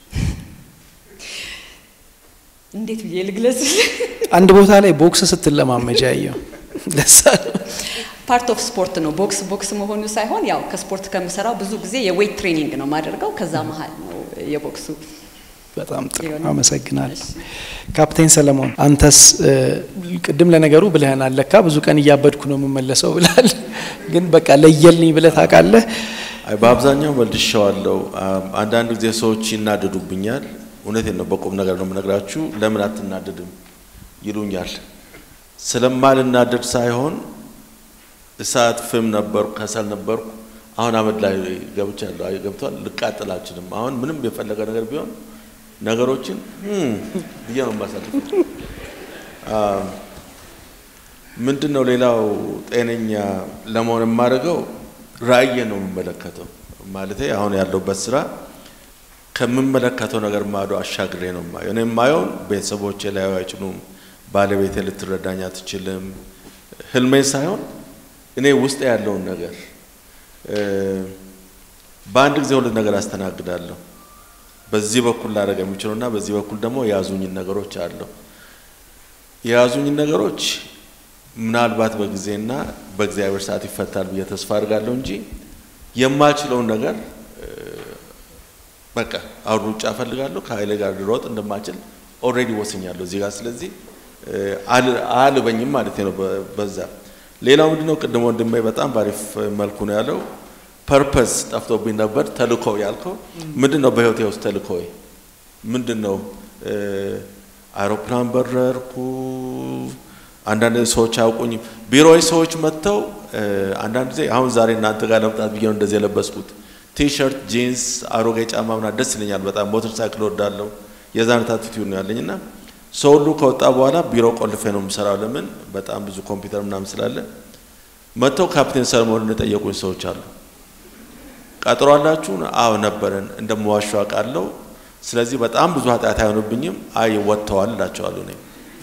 እንዴት ብዬ ልግለጽ? አንድ ቦታ ላይ ቦክስ ስትለማመጃ ያየው ለሳ ነው። ፓርት ኦፍ ስፖርት ነው። ቦክስ ቦክስ መሆኑ ሳይሆን ያው ከስፖርት ከምሰራው ብዙ ጊዜ የዌይት ትሬኒንግ ነው የማደርገው። ከዛ መሀል ነው የቦክሱ። በጣም ጥሩ ይሆናል። አመሰግናለሁ። ካፕቴን ሰለሞን አንተስ እ፣ ቅድም ለነገሩ ብልህናል ለካ ብዙ ቀን እያበድኩ ነው የምመለሰው ብላል። ግን በቃ ለየልኝ ብለህ ታውቃለህ? አይ በአብዛኛው መልሼዋለሁ። አም፣ አንዳንድ ጊዜ ሰዎች ይናደዱብኛል። እውነቴን ነው፣ በቁም ነገር ነው የምነግራችሁ። ለምን አትናደድም ይሉኛል። ስለማልናደድ ሳይሆን እሳት ፍም ነበርኩ፣ ከሰል ነበርኩ። አሁን አመድ ላይ ገብቻለሁ። አይ ገብቷል። ልቃጠል አልችልም። አሁን ምንም የፈለገ ነገር ቢሆን ነገሮችን "ህም" ብዬ ነው የማሳልፈው። አም፣ ምንድን ነው ሌላው ጤነኛ ለመሆን የማደርገው ራእዬ ነው የምመለከተው። ማለቴ አሁን ያለሁበት ስራ ከምመለከተው ነገር ማዶ አሻግሬ ነው የማየው። እኔ የማየውን ቤተሰቦቼ ላዩ አይችሉም፣ ባለቤቴ ልትረዳኝ አትችልም። ህልሜን ሳይሆን እኔ ውስጥ ያለውን ነገር እ፣ በአንድ ጊዜ ሁለት ነገር አስተናግዳለሁ። በዚህ በኩል ላደርግ የሚችለውና በዚህ በኩል ደግሞ የያዙኝን ነገሮች አለው። የያዙኝን ነገሮች ምናልባት በጊዜና በእግዚአብሔር ሰዓት ይፈታል ብዬ ተስፋ አድርጋለሁ እንጂ የማችለውን ነገር እ፣ በቃ አሁን ሩጫ እፈልጋለሁ ከኃይሌ ጋር ልሮጥ እንደማችል ኦልሬዲ ወስኛለሁ እዚህ ጋር። ስለዚህ እ፣ አል- አያልበኝም ማለት ነው በ- በዛ ሌላው ምንድነው ቅድም ወንድሜ በጣም ባሪፍ መልኩ ነው ያለው። ፐርፐስ ጠፍቶብኝ ነበር። ተልእኮ ያልከው ምንድን ነው? በህይወቴ ውስጥ ተልእኮ ምንድን ነው? እ፣ አውሮፕላን በረርኩ። አንዳንድ ሰዎች አያውቁኝም። ቢሮዊ ሰዎች መጥተው እ፣ አንዳንድ ጊዜ አሁን ዛሬ እናንተ ጋር ለመምጣት ብዬ ነው እንደዚህ የለበስኩት። ቲሸርት፣ ጂንስ፣ አሮጌ ጫማ ምናምን ደስ ይለኛል በጣም ሞተር ሳይክል ወዳለሁ። የዛ አይነት አቲቲዩድ ነው ያለኝ እና ሰው ሁሉ ከወጣ በኋላ ቢሮ ቆልፌ ነው የምሰራው። ለምን በጣም ብዙ ኮምፒውተር ምናምን ስላለ መጥተው ካፕቴን ሰለሞንን የጠየቁኝ ሰዎች አሉ። ቀጥሮ አላችሁ? አዎ ነበረን። እንደምዋሹ አውቃለሁ። ስለዚህ በጣም ብዙ ኃጢአት አይሆንብኝም። አይ ወጥተዋል እላቸዋለሁ። እኔ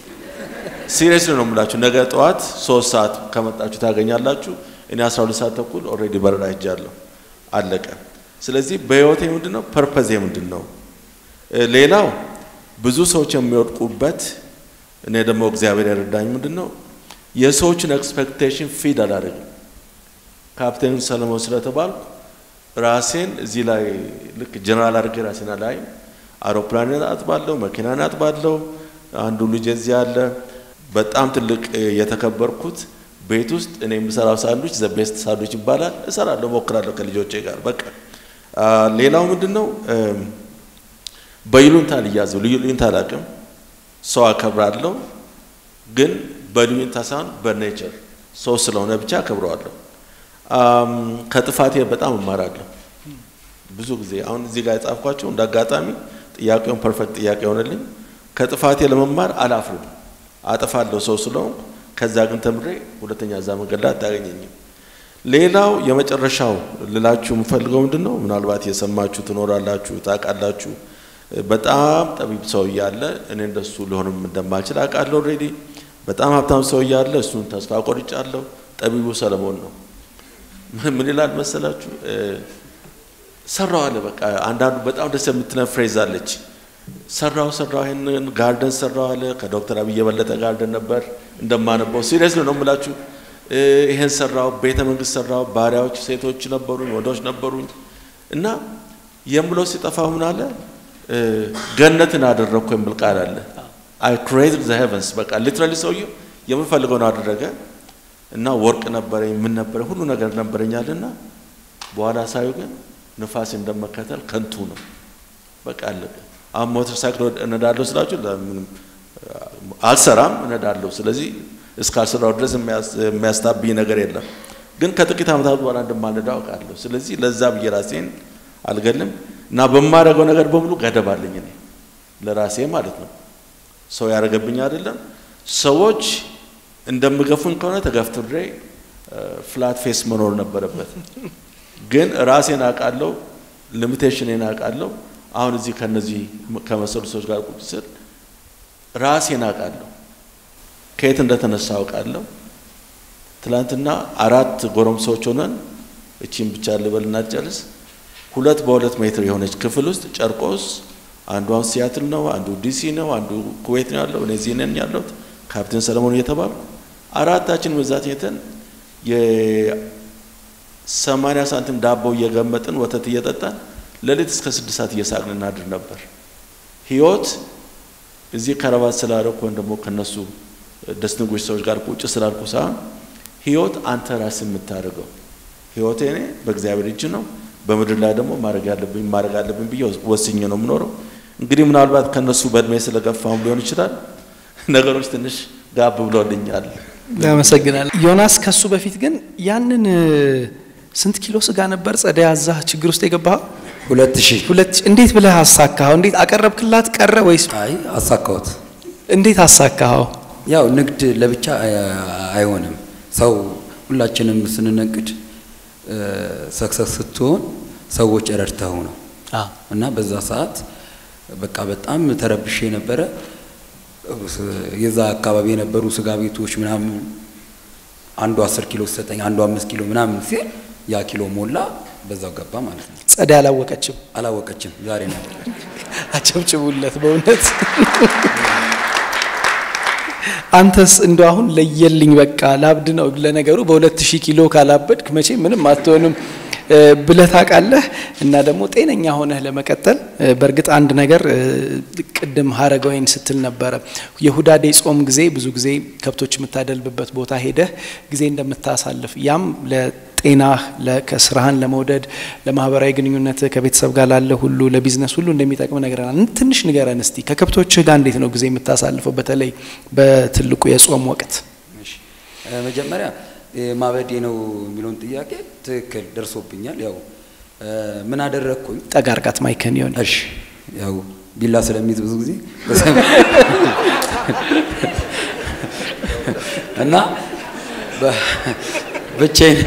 ሲሪየስሊ ነው የምላችሁ። ነገ ጠዋት ሶስት ሰዓት ከመጣችሁ ታገኛላችሁ። እኔ አስራ ሁለት ሰዓት ተኩል ኦልሬዲ በረራ ሄጃለሁ። አለቀ። ስለዚህ በህይወቴ ምንድን ነው ፐርፐዜ ምንድን ነው? እ፣ ሌላው ብዙ ሰዎች የሚወድቁበት እኔ ደግሞ እግዚአብሔር የረዳኝ ምንድን ነው የሰዎችን ኤክስፔክቴሽን ፊድ አላደርግም። ካፕቴን ሰለሞን ስለተባልኩ ራሴን እዚህ ላይ ልክ ጀነራል አድርጌ ራሴን አላይም። አውሮፕላንን አጥባለሁ፣ መኪናን አጥባለሁ። አንዱ ልጅ እዚህ አለ። በጣም ትልቅ እ፣ የተከበርኩት ቤት ውስጥ እኔ የምሰራው ሳንዱች ዘ ቤስት ሳንዱች ይባላል። እሰራለሁ፣ ሞክራለሁ ከልጆቼ ጋር በቃ አ፣ ሌላው ምንድን ነው እም፣ በይሉኝታ ልያዘው ልዩ ልዩኝታ አላውቅም። ሰው አከብራለሁ፣ ግን በልዩኝታ ሳይሆን በኔቸር ሰው ስለሆነ ብቻ አከብረዋለሁ። አም፣ ከጥፋቴ በጣም እማራለሁ። ብዙ ጊዜ አሁን እዚህ ጋር የጻፍኳቸው እንደ አጋጣሚ ጥያቄውን ፐርፌክት ጥያቄ ሆነልኝ። ከጥፋቴ ለመማር አላፍርም። አጠፋለሁ ሰው ስለሆንኩ። ከዛ ግን ተምሬ ሁለተኛ እዛ መንገድ ላይ አታገኘኝም። ሌላው የመጨረሻው ልላችሁ የምፈልገው ምንድን ነው፣ ምናልባት የሰማችሁ ትኖራላችሁ፣ ታውቃላችሁ። በጣም ጠቢብ ሰው እያለ እኔ እንደሱ ሊሆንም እንደማልችል አውቃለሁ። ኦልሬዲ በጣም ሀብታም ሰው እያለ እሱን ተስፋ ቆርጫለሁ። ጠቢቡ ሰለሞን ነው። ምን ይላል መሰላችሁ? ሰራው አለ። በቃ አንዳንዱ በጣም ደስ የምትለን ፍሬዝ አለች። ሰራው ሰራው ይሄንን ጋርደን ሰራው አለ። ከዶክተር አብይ የበለጠ ጋርደን ነበር እንደማነበው። ሲሪየስ ነው የምላችሁ። ይሄን ሰራው፣ ቤተ መንግስት ሰራው፣ ባሪያዎች ሴቶች ነበሩኝ፣ ወንዶች ነበሩኝ እና የምለው ሲጠፋው ምን አለ ገነትን አደረግኩ የሚል ቃል አለ። አይ ክሬትድ ዘ ሄቨንስ በቃ ሊትራሊ ሰውየው የምፈልገውን አደረገ እና ወርቅ ነበረኝ ምን ነበረኝ ሁሉ ነገር ነበረኛልና በኋላ ሳዩ ግን ንፋስ እንደመከተል ከንቱ ነው። በቃ አለቀ። አሁን ሞተር ሳይክል እነዳለሁ ስላችሁ ለምንም አልሰራም፣ እነዳለሁ። ስለዚህ እስካልሰራው ድረስ የሚያስታብኝ ነገር የለም። ግን ከጥቂት ዓመታት በኋላ እንደማልነዳ አውቃለሁ። ስለዚህ ለዛ ብዬ ራሴን አልገልም እና በማደርገው ነገር በሙሉ ገደብ አለኝ እኔ ለራሴ ማለት ነው። ሰው ያደረገብኝ አይደለም። ሰዎች እንደምገፉኝ ከሆነ ተገፍትሬ ፍላት ፌስ መኖር ነበረበት። ግን ራሴን አውቃለሁ፣ ሊሚቴሽኔን አውቃለሁ። አሁን እዚህ ከነዚህ ከመሰሉ ሰዎች ጋር ቁጭ ስል ራሴን አውቃለሁ፣ ከየት እንደተነሳ አውቃለሁ። ትላንትና አራት ጎረምሶች ሆነን እቺን ብቻ ልበልና ጨርስ ሁለት በሁለት ሜትር የሆነች ክፍል ውስጥ ጨርቆስ አንዷን ሲያትል ነው፣ አንዱ ዲሲ ነው፣ አንዱ ኩዌት ነው ያለው፣ እኔ እዚህ ነን ያለሁት ካፕቴን ሰለሞን እየተባልኩ አራታችን በዛት የተን የሰማንያ ሳንቲም ዳቦ እየገመጥን ወተት እየጠጣን ሌሊት እስከ ስድስት ሰዓት እየሳቅን እናድር ነበር። ህይወት እዚህ ከረባት ስላደረኩ ወይም ደግሞ ከነሱ ደስንጉሽ ሰዎች ጋር ቁጭ ስላልኩ ሳይሆን ህይወት አንተ ራስ የምታደርገው ህይወቴ እኔ በእግዚአብሔር እጅ ነው። በምድር ላይ ደግሞ ማድረግ ያለብኝ ማድረግ አለብኝ ብዬ ወስኜ ነው የምኖረው። እንግዲህ ምናልባት ከነሱ በእድሜ ስለገፋም ሊሆን ይችላል ነገሮች ትንሽ ጋብ ብሎልኛል። ያመሰግናል ዮናስ። ከሱ በፊት ግን ያንን ስንት ኪሎ ስጋ ነበር ጸደይ ያዛ ችግር ውስጥ የገባኸው? ሁለት ሺህ ሁለት እንዴት ብለህ አሳካኸው? እንዴት አቀረብክላት? ቀረ ወይስ አይ አሳካሁት። እንዴት አሳካኸው? ያው ንግድ ለብቻ አይሆንም። ሰው ሁላችንም ስንነግድ ሰክሰስ ስትሆን ሰዎች ረድተው ነው እና በዛ ሰዓት በቃ በጣም ተረብሼ ነበረ። የዛ አካባቢ የነበሩ ስጋ ቤቶች ምናምን አንዱ አስር ኪሎ ሲሰጠኝ አንዱ አምስት ኪሎ ምናምን ሲል ያ ኪሎ ሞላ፣ በዛው ገባ ማለት ነው። ጸደይ አላወቀችም። አላወቀችም። ዛሬ ነበር። አጨብጭቡለት በእውነት አንተስ እንደ አሁን ለየልኝ በቃ ላብድ ነው። ለነገሩ በሁለት ሺህ ኪሎ ካላበድክ መቼ ምንም አትሆንም ብለህ ታውቃለህ። እና ደግሞ ጤነኛ ሆነህ ለመቀጠል በእርግጥ አንድ ነገር ቅድም ሀረገወይን ስትል ነበረ የሁዳዴ ጾም ጊዜ ብዙ ጊዜ ከብቶች የምታደልብበት ቦታ ሄደህ ጊዜ እንደምታሳልፍ ያም ለጤናህ ከስራህን ለመውደድ ለማህበራዊ ግንኙነትህ ከቤተሰብ ጋር ላለ ሁሉ ለቢዝነስ ሁሉ እንደሚጠቅም ነገረናል። ትንሽ ንገረን እስቲ ከከብቶችህ ጋር እንዴት ነው ጊዜ የምታሳልፈው በተለይ በትልቁ የጾም ወቅት? መጀመሪያ ማበዴ ነው የሚለውን ጥያቄ ትክክል ደርሶብኛል። ያው ምን አደረግኩኝ? ጠጋ አርጋት ማይከን ይሆን እሺ፣ ያው ቢላ ስለሚይዝ ብዙ ጊዜ እና ብቻዬን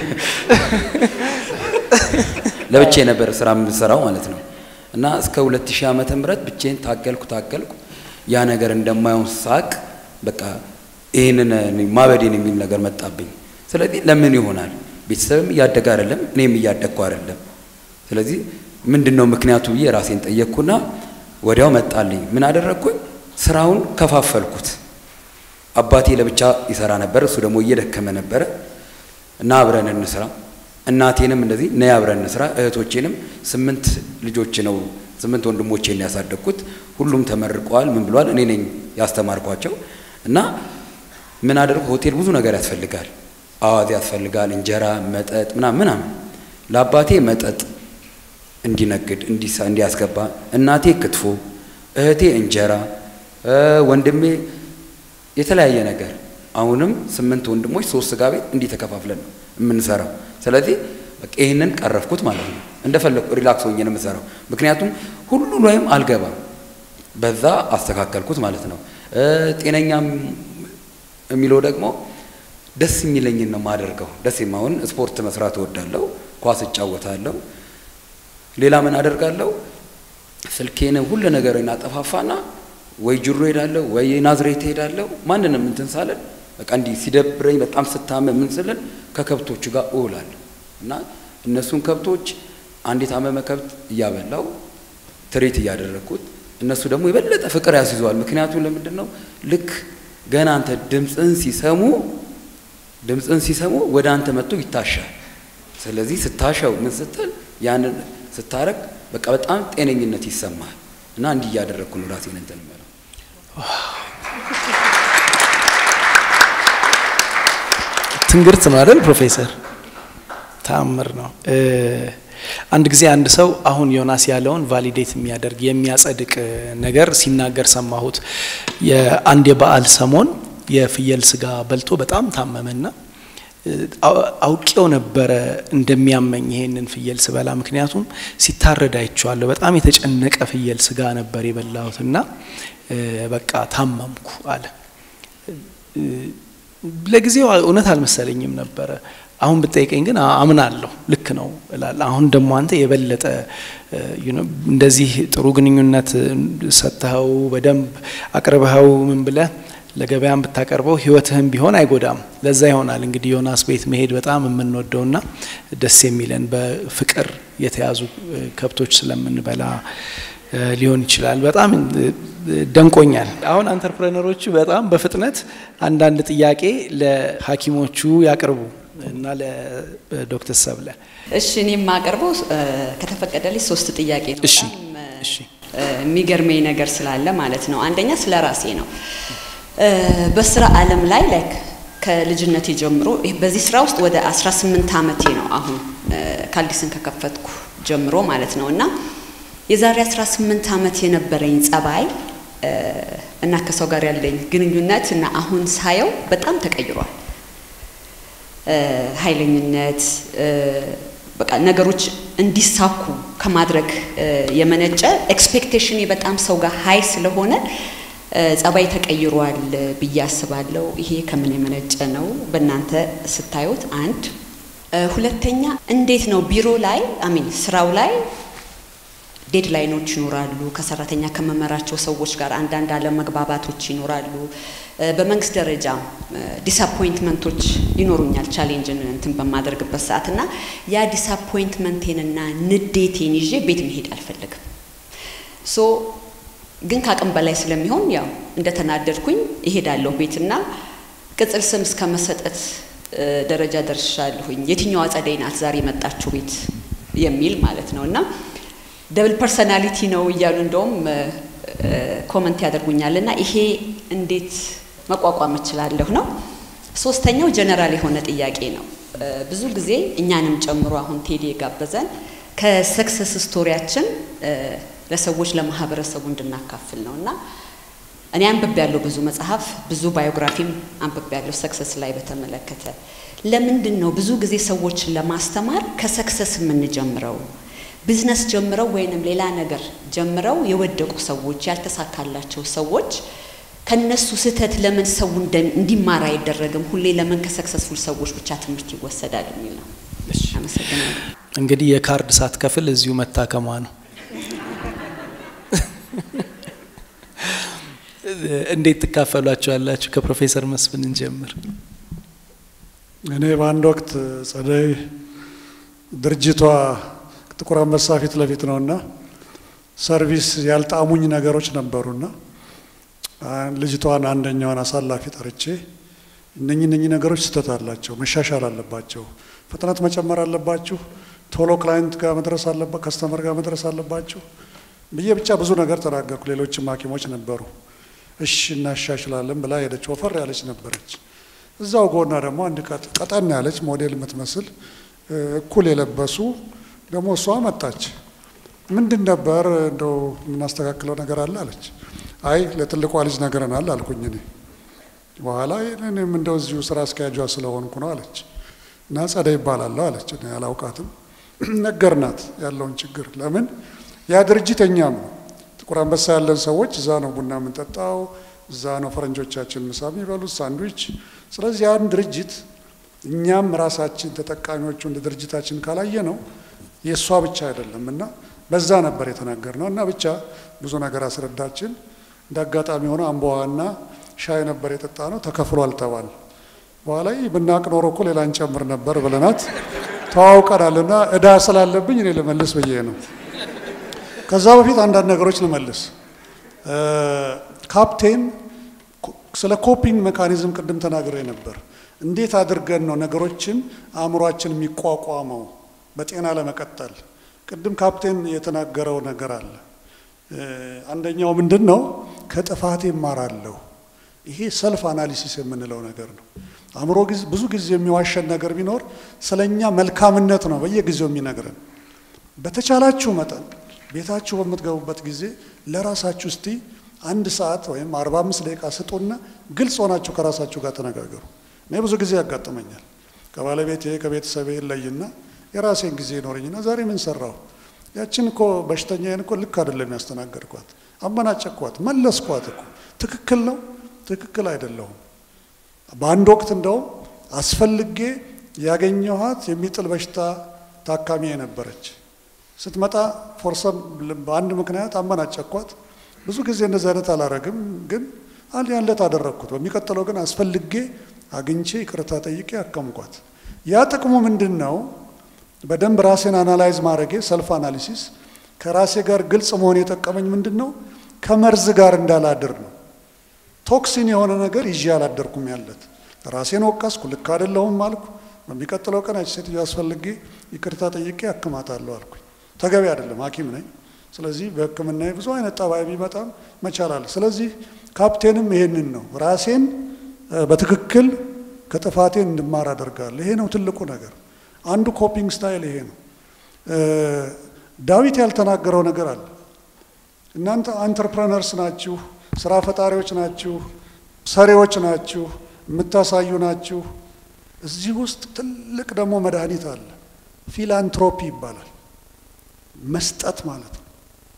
ለብቻዬ ነበር ስራ የምሰራው ማለት ነው። እና እስከ 2000 ዓመተ ምህረት ብቻዬን ታገልኩ ታገልኩ። ያ ነገር እንደማይሆን ሳቅ በቃ ይህንን ማበዴን የሚል ነገር መጣብኝ። ስለዚህ ለምን ይሆናል? ቤተሰብም እያደገ አይደለም፣ እኔም እያደግኩ አይደለም። ስለዚህ ምንድን ነው ምክንያቱ ብዬ ራሴን ጠየቅኩና ወዲያው መጣልኝ። ምን አደረግኩኝ? ስራውን ከፋፈልኩት። አባቴ ለብቻ ይሰራ ነበር፣ እሱ ደግሞ እየደከመ ነበረ እና አብረን እንስራ። እናቴንም እንደዚህ ነይ አብረን እንስራ። እህቶቼንም ስምንት ልጆች ነው ስምንት ወንድሞቼን ያሳደግኩት። ሁሉም ተመርቀዋል። ምን ብለዋል? እኔ ነኝ ያስተማርኳቸው እና ምን አደርኩ? ሆቴል ብዙ ነገር ያስፈልጋል አዋዜ ያስፈልጋል፣ እንጀራ፣ መጠጥ ምናምን ምናምን። ለአባቴ መጠጥ እንዲነግድ እንዲያስገባ፣ እናቴ ክትፎ፣ እህቴ እንጀራ፣ ወንድሜ የተለያየ ነገር። አሁንም ስምንት ወንድሞች ሶስት ስጋ ቤት እንዲህ ተከፋፍለን ነው የምንሰራው። ስለዚህ በቃ ይህንን ቀረፍኩት ማለት ነው። እንደፈለኩ ሪላክስ ሆኜ ነው የምሰራው፣ ምክንያቱም ሁሉ ላይም አልገባም። በዛ አስተካከልኩት ማለት ነው። ጤነኛም የሚለው ደግሞ ደስ የሚለኝን ነው የማደርገው። ደስ የማሆን ስፖርት መስራት እወዳለሁ፣ ኳስ እጫወታለሁ። ሌላ ምን አደርጋለሁ? ስልኬን ሁሉ ነገር እናጠፋፋና ወይ ጅሮ ሄዳለሁ ወይ ናዝሬት ሄዳለሁ። ማንንም እንትን ሳለን በቃ እንዲህ ሲደብረኝ በጣም ስታመም ምን ስልን ከከብቶቹ ጋር እውላለሁ እና እነሱን ከብቶች አንድ የታመመ ከብት እያበላው ትሬት እያደረግኩት እነሱ ደግሞ የበለጠ ፍቅር ያስይዘዋል። ምክንያቱም ለምንድን ነው ልክ ገና አንተ ድምፅን ሲሰሙ ድምፅን ሲሰሙ ወደ አንተ መጥቶ ይታሻል። ስለዚህ ስታሻው ምን ስትል ያንን ስታረግ በቃ በጣም ጤነኝነት ይሰማል እና እንዲህ እያደረግኩ ነው ራሴን እንትን የምለው። ትንግርት ነው አይደል ፕሮፌሰር? ተአምር ነው። አንድ ጊዜ አንድ ሰው አሁን ዮናስ ያለውን ቫሊዴት የሚያደርግ የሚያጸድቅ ነገር ሲናገር ሰማሁት። የአንድ የበዓል ሰሞን የፍየል ስጋ በልቶ በጣም ታመመና አውቄው ነበረ እንደሚያመኝ ይሄንን ፍየል ስበላ፣ ምክንያቱም ሲታረድ አይቼዋለሁ። በጣም የተጨነቀ ፍየል ስጋ ነበር የበላሁትና በቃ ታመምኩ አለ። ለጊዜው እውነት አልመሰለኝም ነበረ። አሁን ብጠይቀኝ ግን አምናለሁ፣ ልክ ነው እላለሁ። አሁን ደግሞ አንተ የበለጠ እንደዚህ ጥሩ ግንኙነት ሰጥተኸው በደንብ አቅርበኸው ምን ብለህ ለገበያም ብታቀርበው ህይወትህም ቢሆን አይጎዳም። ለዛ ይሆናል እንግዲህ ዮናስ ቤት መሄድ በጣም የምንወደውና ደስ የሚለን በፍቅር የተያዙ ከብቶች ስለምንበላ ሊሆን ይችላል። በጣም ደንቆኛል። አሁን አንተርፕረነሮቹ በጣም በፍጥነት አንዳንድ ጥያቄ ለሐኪሞቹ ያቅርቡ እና ለዶክተር ሰብለ እሺ፣ እኔ የማቀርበው ከተፈቀደልኝ ሶስት ጥያቄ ነው። እሺ፣ በጣም እሺ። የሚገርመኝ ነገር ስላለ ማለት ነው። አንደኛ ስለ ራሴ ነው። በስራ ዓለም ላይ ላይክ ከልጅነቴ ጀምሮ በዚህ ስራ ውስጥ ወደ 18 ዓመቴ ነው አሁን ካልዲስን ከከፈትኩ ጀምሮ ማለት ነው እና የዛሬ 18 ዓመት የነበረኝ ጸባይ እና ከሰው ጋር ያለኝ ግንኙነት እና አሁን ሳየው በጣም ተቀይሯል። ኃይለኝነት በቃ ነገሮች እንዲሳኩ ከማድረግ የመነጨ ኤክስፔክቴሽን በጣም ሰው ጋር ሀይ ስለሆነ ጸባይ ተቀይሯል ብዬ አስባለሁ። ይሄ ከምን የመነጨ ነው በእናንተ ስታዩት? አንድ ሁለተኛ፣ እንዴት ነው ቢሮ ላይ አሚን ስራው ላይ ዴድላይኖች ይኖራሉ። ከሰራተኛ ከመመራቸው ሰዎች ጋር አንዳንድ አለመግባባቶች ይኖራሉ። በመንግስት ደረጃ ዲስአፖይንትመንቶች ይኖሩኛል ቻሌንጅን እንትን በማደርግበት ሰዓት እና ያ ዲስአፖይንትመንቴንና ንዴቴን ይዤ ቤት መሄድ አልፈልግም። ሶ ግን ከአቅም በላይ ስለሚሆን ያው እንደተናደድኩኝ እሄዳለሁ ቤትና ቅጽል ስም እስከ መሰጠት ደረጃ ደርሻለሁኝ። የትኛዋ ጸደይ ናት ዛሬ የመጣችው ቤት የሚል ማለት ነው እና ደብል ፐርሰናሊቲ ነው እያሉ እንደውም ኮመንት ያደርጉኛል እና ይሄ እንዴት መቋቋም እችላለሁ ነው። ሶስተኛው ጀነራል የሆነ ጥያቄ ነው። ብዙ ጊዜ እኛንም ጨምሮ አሁን ቴዲ የጋበዘን ከሰክሰስ ስቶሪያችን ለሰዎች ለማህበረሰቡ እንድናካፍል ነው እና እኔ አንብቤ ያለው ብዙ መጽሐፍ ብዙ ባዮግራፊም አንብቤ ያለው ሰክሰስ ላይ በተመለከተ ለምንድን ነው ብዙ ጊዜ ሰዎችን ለማስተማር ከሰክሰስ የምንጀምረው? ቢዝነስ ጀምረው ወይንም ሌላ ነገር ጀምረው የወደቁ ሰዎች ያልተሳካላቸው ሰዎች ከነሱ ስህተት ለምን ሰው እንዲማር አይደረግም? ሁሌ ለምን ከሰክሰስፉል ሰዎች ብቻ ትምህርት ይወሰዳል የሚል ነው። አመሰግናለሁ። እንግዲህ የካርድ ሳትከፍል እዚሁ መታከሟ ነው። እንዴት ትካፈሏቸዋላችሁ? ከፕሮፌሰር መስፍን እንጀምር። እኔ በአንድ ወቅት ጸደይ ድርጅቷ ጥቁር አንበሳ ፊት ለፊት ነውና ሰርቪስ ያልጣሙኝ ነገሮች ነበሩና ልጅቷን አንደኛዋን አሳላፊ ጠርቼ እነኚህ እነኚህ ነገሮች ስህተት አላቸው፣ መሻሻል አለባቸው፣ ፍጥነት መጨመር አለባችሁ፣ ቶሎ ክላይንት ጋር መድረስ አለባ ከስተመር ጋር መድረስ አለባችሁ ብዬ ብቻ ብዙ ነገር ተናገርኩ። ሌሎችም ሐኪሞች ነበሩ። እሺ እናሻሽላለን ብላ ሄደች። ወፈር ያለች ነበረች። እዛው ጎና ደግሞ አንድ ቀጠን ያለች ሞዴል የምትመስል እኩል የለበሱ ደግሞ እሷ መጣች። ምንድን ነበር እንደው የምናስተካክለው ነገር አለ አለች። አይ ለትልቋ ልጅ ነግረናል አልኩኝ እኔ። በኋላ እኔም እንደው እዚሁ ስራ አስኪያጇ ስለሆንኩ ነው አለች። እና ጸደይ ይባላለሁ አለች። እኔ አላውቃትም። ነገርናት ያለውን ችግር። ለምን ያ ድርጅት እኛም ነው። ጥቁር አንበሳ ያለን ሰዎች እዛ ነው ቡና የምንጠጣው፣ እዛ ነው ፈረንጆቻችን ምሳ የሚበሉት ሳንድዊች። ስለዚህ ያን ድርጅት እኛም ራሳችን ተጠቃሚዎቹ እንደ ድርጅታችን ካላየ ነው የእሷ ብቻ አይደለም እና በዛ ነበር የተናገር ነው እና ብቻ ብዙ ነገር አስረዳችን። እንደ አጋጣሚ ሆነ አምቦዋና ሻይ ነበር የጠጣ ነው ተከፍሏል ተባል። በኋላ ብናቅ ኖሮ እኮ ሌላ እንጨምር ነበር ብለናት ተዋውቀናል። እና እዳ ስላለብኝ እኔ ልመልስ ብዬ ነው። ከዛ በፊት አንዳንድ ነገሮች ልመልስ። ካፕቴን ስለ ኮፒንግ ሜካኒዝም ቅድም ተናግሬ ነበር። እንዴት አድርገን ነው ነገሮችን አእምሯችን የሚቋቋመው በጤና ለመቀጠል? ቅድም ካፕቴን የተናገረው ነገር አለ። አንደኛው ምንድን ነው? ከጥፋቴ እማራለሁ። ይሄ ሰልፍ አናሊሲስ የምንለው ነገር ነው። አእምሮ ብዙ ጊዜ የሚዋሸን ነገር ቢኖር ስለኛ መልካምነት ነው በየጊዜው የሚነግረን። በተቻላችሁ መጠን ቤታችሁ በምትገቡበት ጊዜ ለራሳችሁ እስቲ አንድ ሰዓት ወይም አርባ አምስት ደቂቃ ስጡና ግልጽ ሆናችሁ ከራሳችሁ ጋር ተነጋገሩ። እኔ ብዙ ጊዜ ያጋጥመኛል። ከባለቤቴ ከቤተሰቤ ለይና የራሴን ጊዜ ይኖረኝና ዛሬ ምን ሰራሁ? ያችን እኮ በሽተኛዬን እኮ ልክ አይደለም ያስተናገድኳት፣ አመናጨኳት፣ መለስኳት እኮ ትክክል ነው ትክክል አይደለሁም። በአንድ ወቅት እንደውም አስፈልጌ ያገኘኋት የሚጥል በሽታ ታካሚ የነበረች ስትመጣ ፎርሰም በአንድ ምክንያት አመናጨኳት። ብዙ ጊዜ እንደዚህ አይነት አላረግም፣ ግን አንድ ያለት አደረግኩት። በሚቀጥለው ግን አስፈልጌ አግኝቼ ይቅርታ ጠይቄ አከምኳት። ያ ጥቅሙ ምንድን ነው? በደንብ ራሴን አናላይዝ ማድረጌ ሰልፍ አናሊሲስ ከራሴ ጋር ግልጽ መሆን የጠቀመኝ ምንድን ነው? ከመርዝ ጋር እንዳላድር ነው። ቶክሲን የሆነ ነገር ይዤ አላደርኩም ያለት ራሴን ወቀስኩ፣ ልክ አይደለሁም አልኩ። በሚቀጥለው ቀን ያች ሴትዮ አስፈልጌ ይቅርታ ጠይቄ አክማታለሁ አልኩኝ። ተገቢ አይደለም፣ ሐኪም ነኝ። ስለዚህ በሕክምና ብዙ አይነት ጠባይ ቢመጣም መቻላል። ስለዚህ ካፕቴንም ይሄንን ነው ራሴን በትክክል ከጥፋቴን እንድማር አደርጋለሁ። ይሄ ነው ትልቁ ነገር። አንዱ ኮፒንግ ስታይል ይሄ ነው። ዳዊት ያልተናገረው ነገር አለ። እናንተ አንትርፕረነርስ ናችሁ፣ ስራ ፈጣሪዎች ናችሁ፣ ሰሪዎች ናችሁ፣ የምታሳዩ ናችሁ። እዚህ ውስጥ ትልቅ ደግሞ መድኃኒት አለ። ፊላንትሮፒ ይባላል። መስጠት ማለት ነው።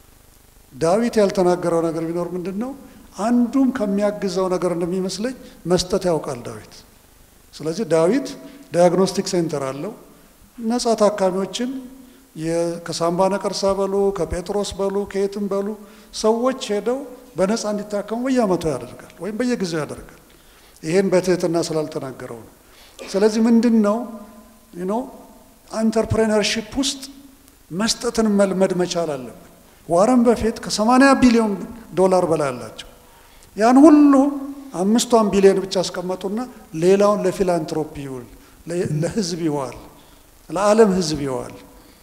ዳዊት ያልተናገረው ነገር ቢኖር ምንድን ነው? አንዱም ከሚያግዘው ነገር እንደሚመስለኝ መስጠት ያውቃል ዳዊት። ስለዚህ ዳዊት ዳያግኖስቲክ ሴንተር አለው። ነጻ ታካሚዎችን ከሳምባ ነቀርሳ በሉ ከጴጥሮስ በሉ ከየትም በሉ ሰዎች ሄደው በነፃ እንዲታከሙ በየአመቱ ያደርጋል ወይም በየጊዜው ያደርጋል። ይሄን በትህትና ስላልተናገረው ነው። ስለዚህ ምንድን ነው ኖ አንተርፕሬነርሺፕ ውስጥ መስጠትን መልመድ መቻል አለብን። ዋረን በፊት ከ80 ቢሊዮን ዶላር በላይ አላቸው። ያን ሁሉ አምስቷን ቢሊዮን ብቻ አስቀመጡና ሌላውን ለፊላንትሮፒ ይውል፣ ለህዝብ ይዋል፣ ለዓለም ህዝብ ይዋል።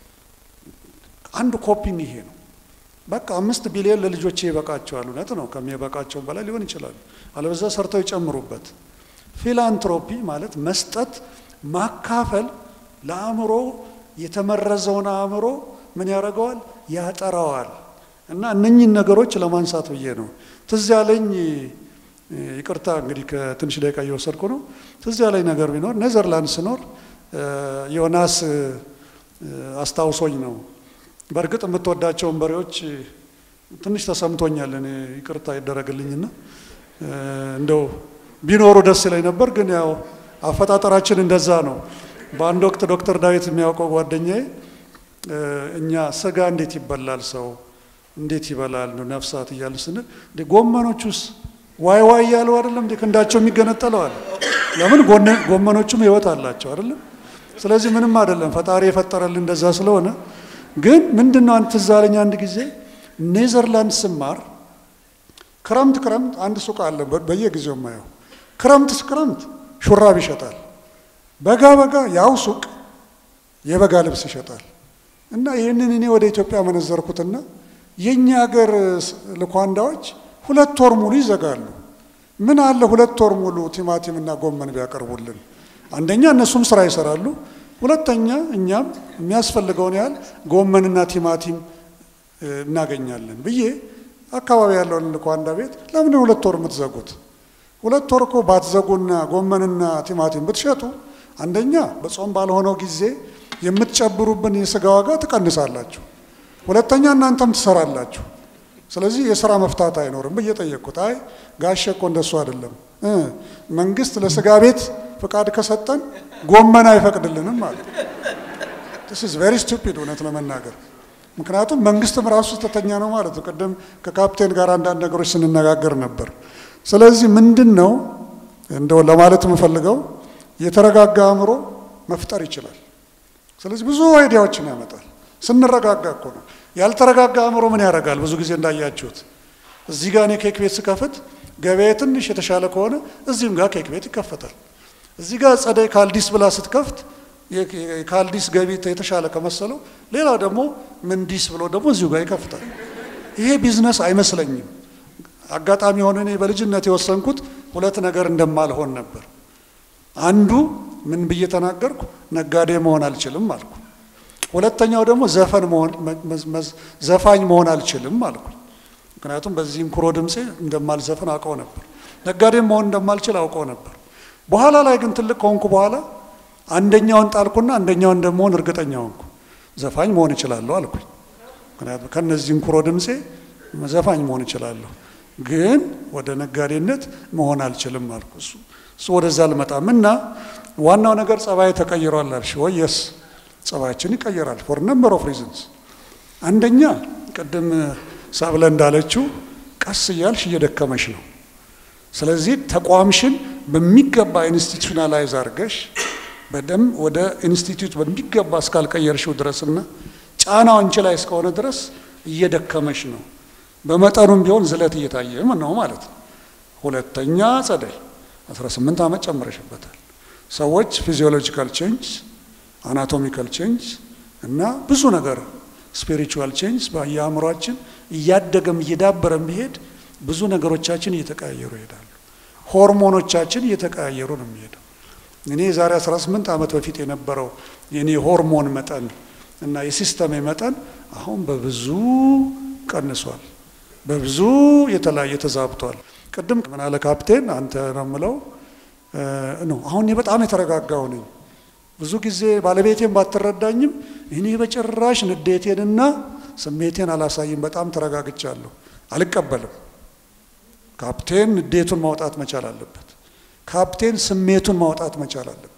አንዱ ኮፒም ይሄ ነው። በቃ አምስት ቢሊዮን ለልጆቼ ይበቃቸዋል። እውነት ነው፣ ከሚበቃቸው በላይ ሊሆን ይችላል። አለበዛ ሰርተው ይጨምሩበት። ፊላንትሮፒ ማለት መስጠት፣ ማካፈል ለአእምሮ የተመረዘውን አእምሮ ምን ያደርገዋል? ያጠራዋል። እና እነኚህን ነገሮች ለማንሳት ብዬ ነው። ትዝ ያለኝ ይቅርታ እንግዲህ ከትንሽ ደቂቃ እየወሰድኩ ነው። ትዝ ያለኝ ነገር ቢኖር ኔዘርላንድ ስኖር ዮናስ አስታውሶኝ ነው። በእርግጥ የምትወዳቸውን በሬዎች ትንሽ ተሰምቶኛል። እኔ ይቅርታ ይደረግልኝና እንደው ቢኖሩ ደስ ይለኝ ነበር፣ ግን ያው አፈጣጠራችን እንደዛ ነው። በአንድ ወቅት ዶክተር ዳዊት የሚያውቀው ጓደኛዬ እኛ ስጋ እንዴት ይበላል ሰው እንዴት ይበላል ነፍሳት እያሉ ስንል ጎመኖቹስ ዋይ ዋይ እያሉ አይደለም እንዴ ክንዳቸው የሚገነጠለዋል። ለምን ጎመኖቹም ህይወት አላቸው አይደለም። ስለዚህ ምንም አይደለም ፈጣሪ የፈጠረልን እንደዛ ስለሆነ ግን ምንድን ነው አንድ ትዝ አለኝ አንድ ጊዜ ኔዘርላንድ ስማር ክረምት ክረምት አንድ ሱቅ አለ በየጊዜው የማየው ክረምት ክረምት ሹራብ ይሸጣል በጋ በጋ ያው ሱቅ የበጋ ልብስ ይሸጣል እና ይህንን እኔ ወደ ኢትዮጵያ መነዘርኩትና የእኛ ሀገር ልኳንዳዎች ሁለት ወር ሙሉ ይዘጋሉ ምን አለ ሁለት ወር ሙሉ ቲማቲምና ጎመን ቢያቀርቡልን አንደኛ እነሱም ስራ ይሰራሉ ሁለተኛ እኛም የሚያስፈልገውን ያህል ጎመንና ቲማቲም እናገኛለን ብዬ አካባቢ ያለውን ልኳንዳ ቤት ለምን ሁለት ወር የምትዘጉት ሁለት ወር እኮ ባትዘጉና ጎመንና ቲማቲም ብትሸጡ አንደኛ በጾም ባልሆነው ጊዜ የምትጨብሩብን የስጋ ዋጋ ትቀንሳላችሁ፣ ሁለተኛ እናንተም ትሰራላችሁ። ስለዚህ የስራ መፍታት አይኖርም ብዬ ጠየቅኩት። አይ ጋሼ እኮ እንደሱ አይደለም፣ መንግስት ለስጋ ቤት ፍቃድ ከሰጠን ጎመን አይፈቅድልንም ማለት ስ ቬሪ ስቱፒድ እውነት ለመናገር ምክንያቱም መንግስትም ራሱ ስተተኛ ነው ማለት ነው። ቅድም ከካፕቴን ጋር አንዳንድ ነገሮች ስንነጋገር ነበር። ስለዚህ ምንድን ነው እንደው ለማለት የምፈልገው የተረጋጋ አእምሮ መፍጠር ይችላል። ስለዚህ ብዙ አይዲያዎችን ያመጣል። ስንረጋጋ እኮ ነው። ያልተረጋጋ አእምሮ ምን ያደርጋል? ብዙ ጊዜ እንዳያችሁት እዚህ ጋር እኔ ኬክ ቤት ስከፍት ገበያ ትንሽ የተሻለ ከሆነ እዚህም ጋር ኬክ ቤት ይከፈታል። እዚህ ጋር ጸደይ ካልዲስ ብላ ስትከፍት የካልዲስ ገቢ የተሻለ ከመሰለው ሌላ ደግሞ ምንዲስ ብሎ ደግሞ እዚሁ ጋር ይከፍታል። ይሄ ቢዝነስ አይመስለኝም። አጋጣሚ የሆነ እኔ በልጅነት የወሰንኩት ሁለት ነገር እንደማልሆን ነበር። አንዱ ምን ብዬ ተናገርኩ? ነጋዴ መሆን አልችልም አልኩ። ሁለተኛው ደግሞ ዘፈን መሆን ዘፋኝ መሆን አልችልም አልኩ። ምክንያቱም በዚህ እንኩሮ ድምፄ እንደማልዘፍን አውቀው ነበር። ነጋዴም መሆን እንደማልችል አውቀው ነበር። በኋላ ላይ ግን ትልቅ ከሆንኩ በኋላ አንደኛውን ጣልኩና አንደኛውን እንደመሆን እርግጠኛ ሆንኩ። ዘፋኝ መሆን እችላለሁ አልኩኝ። ምክንያቱም ከነዚህ እንኩሮ ድምፄ ዘፋኝ መሆን እችላለሁ፣ ግን ወደ ነጋዴነት መሆን አልችልም አልኩ። እሱ እሱ ወደዛ አልመጣም እና ዋናው ነገር ጸባይ ተቀይሯል አልሽ ወይ? የስ ጸባያችን ይቀየራል ፎር ነምበር ኦፍ ሪዝንስ። አንደኛ ቅድም ሳብለ እንዳለችው ቀስ እያልሽ እየደከመሽ ነው። ስለዚህ ተቋምሽን በሚገባ ኢንስቲቱሽናላይዝ አድርገሽ በደንብ ወደ ኢንስቲትዩት በሚገባ እስካልቀየርሽው ድረስና ጫናው አንቺ ላይ እስከሆነ ድረስ እየደከመሽ ነው። በመጠኑም ቢሆን ዝለት እየታየ ነው ማለት ነው። ሁለተኛ ጸደይ 18 ዓመት ጨምረሽበታል። ሰዎች ፊዚዮሎጂካል ቼንጅ፣ አናቶሚካል ቼንጅ እና ብዙ ነገር ስፒሪቹዋል ቼንጅ በየአእምሯችን እያደገም እየዳበረም ቢሄድ ብዙ ነገሮቻችን እየተቀያየሩ ይሄዳሉ። ሆርሞኖቻችን እየተቀያየሩ ነው የሚሄደው። እኔ የዛሬ 18 ዓመት በፊት የነበረው የኔ ሆርሞን መጠን እና የሲስተሜ መጠን አሁን በብዙ ቀንሷል፣ በብዙ የተለያየ ተዛብቷል። ቅድም ምን አለ ካፕቴን አንተ ነው የምለው ነው። አሁን እኔ በጣም የተረጋጋው ነኝ። ብዙ ጊዜ ባለቤቴን ባትረዳኝም እኔ በጭራሽ ንዴቴንና ስሜቴን አላሳይም። በጣም ተረጋግቻለሁ። አልቀበልም። ካፕቴን ንዴቱን ማውጣት መቻል አለበት። ካፕቴን ስሜቱን ማውጣት መቻል አለበት።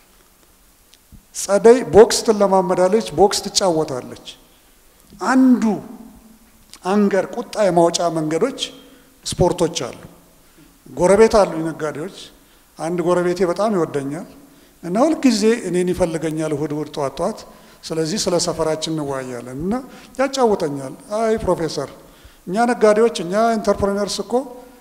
ጸደይ ቦክስ ትለማመዳለች፣ ቦክስ ትጫወታለች። አንዱ አንገር ቁጣ የማውጫ መንገዶች ስፖርቶች አሉ። ጎረቤት አሉ ነጋዴዎች። አንድ ጎረቤቴ በጣም ይወደኛል እና ሁልጊዜ እኔን ይፈልገኛል እሁድ እሁድ ጠዋት ጠዋት። ስለዚህ ስለ ሰፈራችን እንወያያለን እና ያጫውተኛል። አይ ፕሮፌሰር፣ እኛ ነጋዴዎች እኛ ኢንተርፕሬነርስ እኮ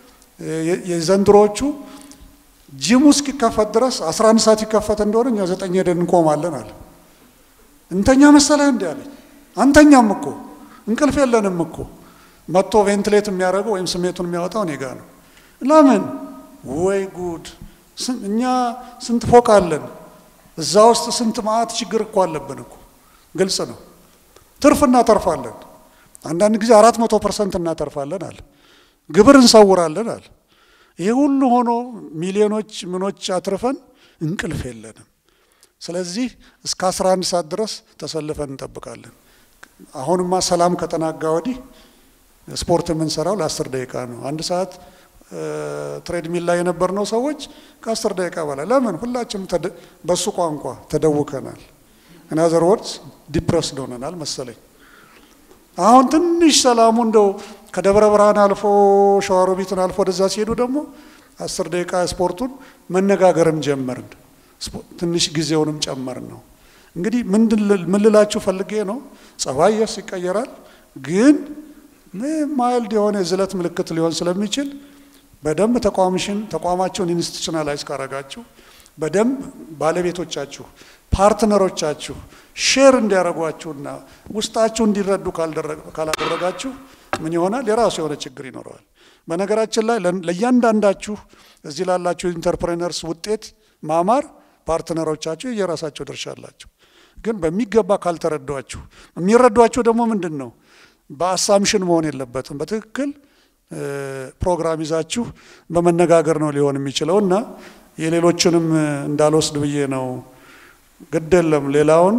የዘንድሮዎቹ ጂሙ እስኪከፈት ድረስ 11 ሰዓት ይከፈት እንደሆነ እኛ ዘጠኝ ሄደን እንቆማለን አለ። እንተኛ መሰለህ እንዲ አለኝ። አንተኛም እኮ እንቅልፍ የለንም እኮ መጥቶ ቬንትሌት የሚያደርገው ወይም ስሜቱን የሚያወጣው እኔ ጋ ነው። ለምን? ወይ ጉድ! እኛ ስንት ፎቅ አለን፣ እዛ ውስጥ ስንት ማአት ችግር እኮ አለብን እኮ። ግልጽ ነው። ትርፍ እናተርፋለን። አንዳንድ ጊዜ አራት መቶ ፐርሰንት እናተርፋለን አለ። ግብር እንሰውራለን አለ። ይሄ ሁሉ ሆኖ ሚሊዮኖች ምኖች አትርፈን እንቅልፍ የለንም። ስለዚህ እስከ 11 ሰዓት ድረስ ተሰልፈን እንጠብቃለን። አሁንማ ሰላም ከተናጋ ወዲህ ስፖርት የምንሰራው ለአስር ደቂቃ ነው። አንድ ሰዓት ትሬድሚል ላይ የነበርነው ሰዎች ከአስር ደቂቃ በላይ ለምን? ሁላችንም በሱ ቋንቋ ተደውከናል። ኢናዘር ወርድስ ዲፕረስድ ሆነናል መሰለኝ። አሁን ትንሽ ሰላሙ እንደው ከደብረ ብርሃን አልፎ ሸዋሮቢትን አልፎ ወደዛ ሲሄዱ ደግሞ አስር ደቂቃ ስፖርቱን መነጋገርም ጀመርን። ትንሽ ጊዜውንም ጨመርን ነው። እንግዲህ ምን ልላችሁ ፈልጌ ነው፣ ጸባይ የስ ይቀየራል፣ ግን ማይልድ የሆነ የዝለት ምልክት ሊሆን ስለሚችል በደንብ ተቋምሽን ተቋማችሁን ኢንስቲቱሽናላይዝ ካረጋችሁ በደንብ ባለቤቶቻችሁ ፓርትነሮቻችሁ ሼር እንዲያደርጓችሁና ውስጣችሁ እንዲረዱ ካላደረጋችሁ ምን ይሆናል? የራሱ የሆነ ችግር ይኖረዋል። በነገራችን ላይ ለእያንዳንዳችሁ እዚህ ላላችሁ ኢንተርፕሬነርስ ውጤት ማማር ፓርትነሮቻችሁ የራሳቸው ድርሻ አላቸው። ግን በሚገባ ካልተረዷችሁ፣ የሚረዷችሁ ደግሞ ምንድን ነው? በአሳምሽን መሆን የለበትም። በትክክል ፕሮግራም ይዛችሁ በመነጋገር ነው ሊሆን የሚችለው እና የሌሎችንም እንዳልወስድ ብዬ ነው። ግድ የለም ሌላውን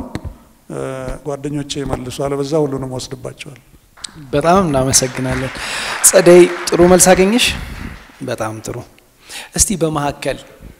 ጓደኞቼ ይመልሱ፣ አለበዛ ሁሉንም ወስድባቸዋል። በጣም እናመሰግናለን ጸደይ። ጥሩ መልስ አገኘሽ። በጣም ጥሩ። እስቲ በመካከል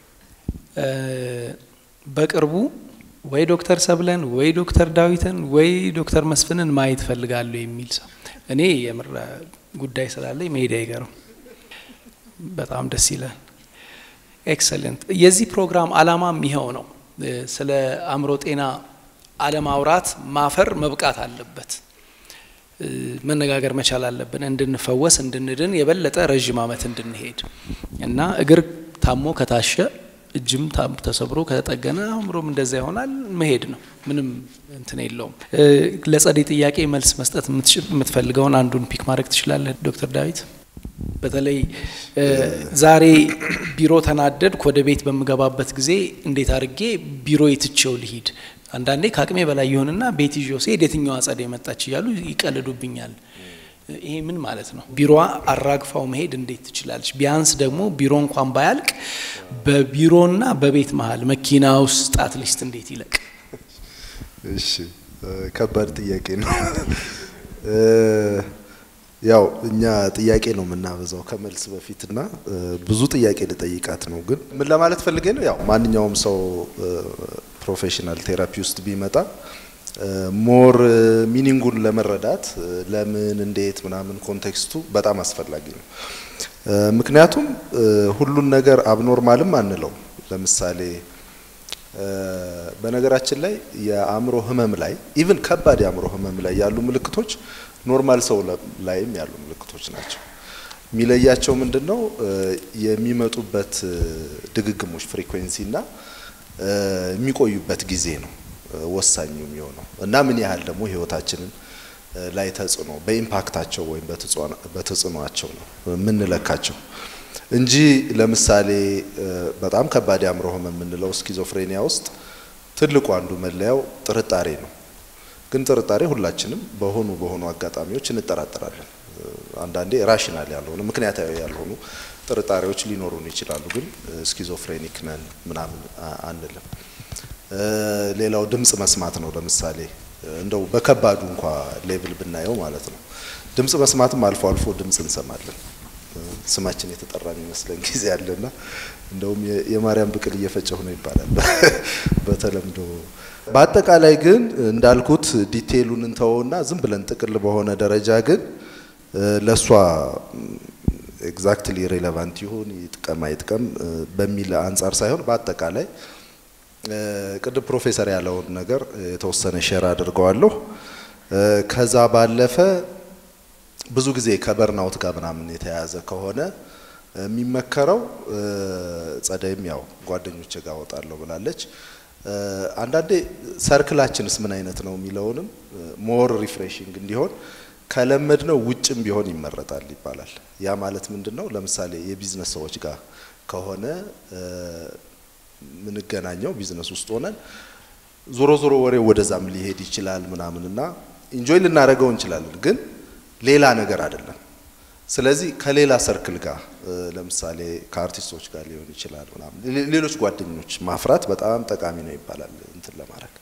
በቅርቡ ወይ ዶክተር ሰብለን ወይ ዶክተር ዳዊትን ወይ ዶክተር መስፍንን ማየት ፈልጋለሁ የሚል ሰው እኔ የምር ጉዳይ ስላለኝ መሄድ አይገርም። በጣም ደስ ይላል። ኤክሰለንት። የዚህ ፕሮግራም አላማም ይኸው ነው። ስለ አእምሮ ጤና አለማውራት ማፈር መብቃት አለበት። መነጋገር መቻል አለብን፣ እንድንፈወስ እንድንድን፣ የበለጠ ረዥም ዓመት እንድንሄድ እና እግር ታሞ ከታሸ እጅም ተሰብሮ ከተጠገነ አእምሮም እንደዛ ይሆናል። መሄድ ነው፣ ምንም እንትን የለውም። ለጸደይ ጥያቄ መልስ መስጠት የምትፈልገውን አንዱን ፒክ ማድረግ ትችላለህ ዶክተር ዳዊት። በተለይ ዛሬ ቢሮ ተናደድኩ፣ ወደ ቤት በምገባበት ጊዜ እንዴት አድርጌ ቢሮ የትቼው ልሂድ? አንዳንዴ ከአቅሜ በላይ ይሆንና ቤት ይዤው ስሄድ የትኛዋ ጸደይ መጣች እያሉ ይቀልዱብኛል። ይሄ ምን ማለት ነው? ቢሮዋ አራግፋው መሄድ እንዴት ትችላለች? ቢያንስ ደግሞ ቢሮ እንኳን ባያልቅ በቢሮና በቤት መሀል መኪና ውስጥ አትሊስት እንዴት ይለቅ? እሺ፣ ከባድ ጥያቄ ነው። ያው እኛ ጥያቄ ነው የምናበዛው ከመልስ በፊትና ብዙ ጥያቄ ልጠይቃት ነው። ግን ምን ለማለት ፈልጌ ነው፣ ያው ማንኛውም ሰው ፕሮፌሽናል ቴራፒ ውስጥ ቢመጣ ሞር ሚኒንጉን ለመረዳት ለምን እንዴት ምናምን ኮንቴክስቱ በጣም አስፈላጊ ነው። ምክንያቱም ሁሉን ነገር አብኖርማልም አንለው። ለምሳሌ በነገራችን ላይ የአእምሮ ህመም ላይ ኢቭን ከባድ የአእምሮ ህመም ላይ ያሉ ምልክቶች ኖርማል ሰው ላይም ያሉ ምልክቶች ናቸው። የሚለያቸው ምንድን ነው? የሚመጡበት ድግግሞች ፍሪኩዌንሲ እና የሚቆዩበት ጊዜ ነው ወሳኙ የሚሆነው እና ምን ያህል ደግሞ ህይወታችንን ላይ ተጽዕኖ በኢምፓክታቸው ወይም በተጽዕኖቸው ነው የምንለካቸው እንጂ ለምሳሌ በጣም ከባድ የአእምሮ ህመም የምንለው ስኪዞፍሬኒያ ውስጥ ትልቁ አንዱ መለያው ጥርጣሬ ነው። ግን ጥርጣሬ ሁላችንም በሆኑ በሆኑ አጋጣሚዎች እንጠራጠራለን። አንዳንዴ ራሽናል ያልሆኑ ምክንያታዊ ያልሆኑ ጥርጣሬዎች ሊኖሩን ይችላሉ። ግን ስኪዞፍሬኒክ ነን ምናምን አንልም። ሌላው ድምጽ መስማት ነው። ለምሳሌ እንደው በከባዱ እንኳ ሌቭል ብናየው ማለት ነው። ድምጽ መስማትም አልፎ አልፎ ድምጽ እንሰማለን። ስማችን የተጠራ የሚመስለን ጊዜ አለና እንደውም የማርያም ብቅል እየፈጨሁ ነው ይባላል በተለምዶ። በአጠቃላይ ግን እንዳልኩት ዲቴይሉን እንተወውና ዝም ብለን ጥቅል በሆነ ደረጃ ግን ለእሷ ኤግዛክትሊ ሬሌቫንት ይሁን ይጥቀም አይጥቀም በሚል አንጻር ሳይሆን በአጠቃላይ ቅድም ፕሮፌሰር ያለውን ነገር የተወሰነ ሼር አድርገዋለሁ። ከዛ ባለፈ ብዙ ጊዜ ከበርናውት ጋር ምናምን የተያያዘ ከሆነ የሚመከረው ጸደይም ያው ጓደኞች ጋር ወጣለሁ ብላለች። አንዳንዴ ሰርክላችንስ ምን አይነት ነው የሚለውንም ሞር ሪፍሬሽንግ እንዲሆን ከለመድ ነው ውጭም ቢሆን ይመረጣል ይባላል። ያ ማለት ምንድን ነው? ለምሳሌ የቢዝነስ ሰዎች ጋር ከሆነ ምንገናኘው ቢዝነስ ውስጥ ሆነን ዞሮ ዞሮ ወሬው ወደዛም ሊሄድ ይችላል ምናምን እና ኢንጆይ ልናደርገው እንችላለን፣ ግን ሌላ ነገር አይደለም። ስለዚህ ከሌላ ሰርክል ጋር ለምሳሌ ከአርቲስቶች ጋር ሊሆን ይችላል ምናምን ሌሎች ጓደኞች ማፍራት በጣም ጠቃሚ ነው ይባላል እንትን ለማድረግ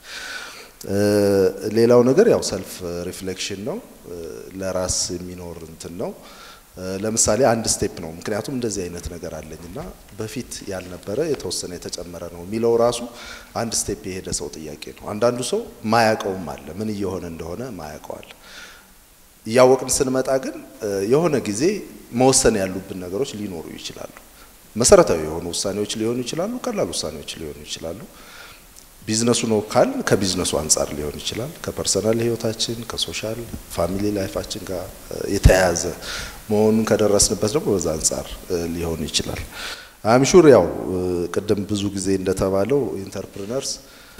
ሌላው ነገር ያው ሰልፍ ሪፍሌክሽን ነው፣ ለራስ የሚኖር እንትን ነው። ለምሳሌ አንድ ስቴፕ ነው። ምክንያቱም እንደዚህ አይነት ነገር አለኝና በፊት ያልነበረ የተወሰነ የተጨመረ ነው የሚለው ራሱ አንድ ስቴፕ የሄደ ሰው ጥያቄ ነው። አንዳንዱ ሰው ማያቀውም አለ፣ ምን እየሆነ እንደሆነ ማያቀዋል። እያወቅን ስንመጣ ግን የሆነ ጊዜ መወሰን ያሉብን ነገሮች ሊኖሩ ይችላሉ። መሰረታዊ የሆኑ ውሳኔዎች ሊሆኑ ይችላሉ፣ ቀላል ውሳኔዎች ሊሆኑ ይችላሉ። ቢዝነሱ ነው ካል ከቢዝነሱ አንጻር ሊሆን ይችላል። ከፐርሰናል ህይወታችን ከሶሻል ፋሚሊ ላይፋችን ጋር የተያያዘ መሆኑን ከደረስንበት ደግሞ በዛ አንጻር ሊሆን ይችላል። አምሹር ያው ቅድም ብዙ ጊዜ እንደተባለው ኢንተርፕሪነርስ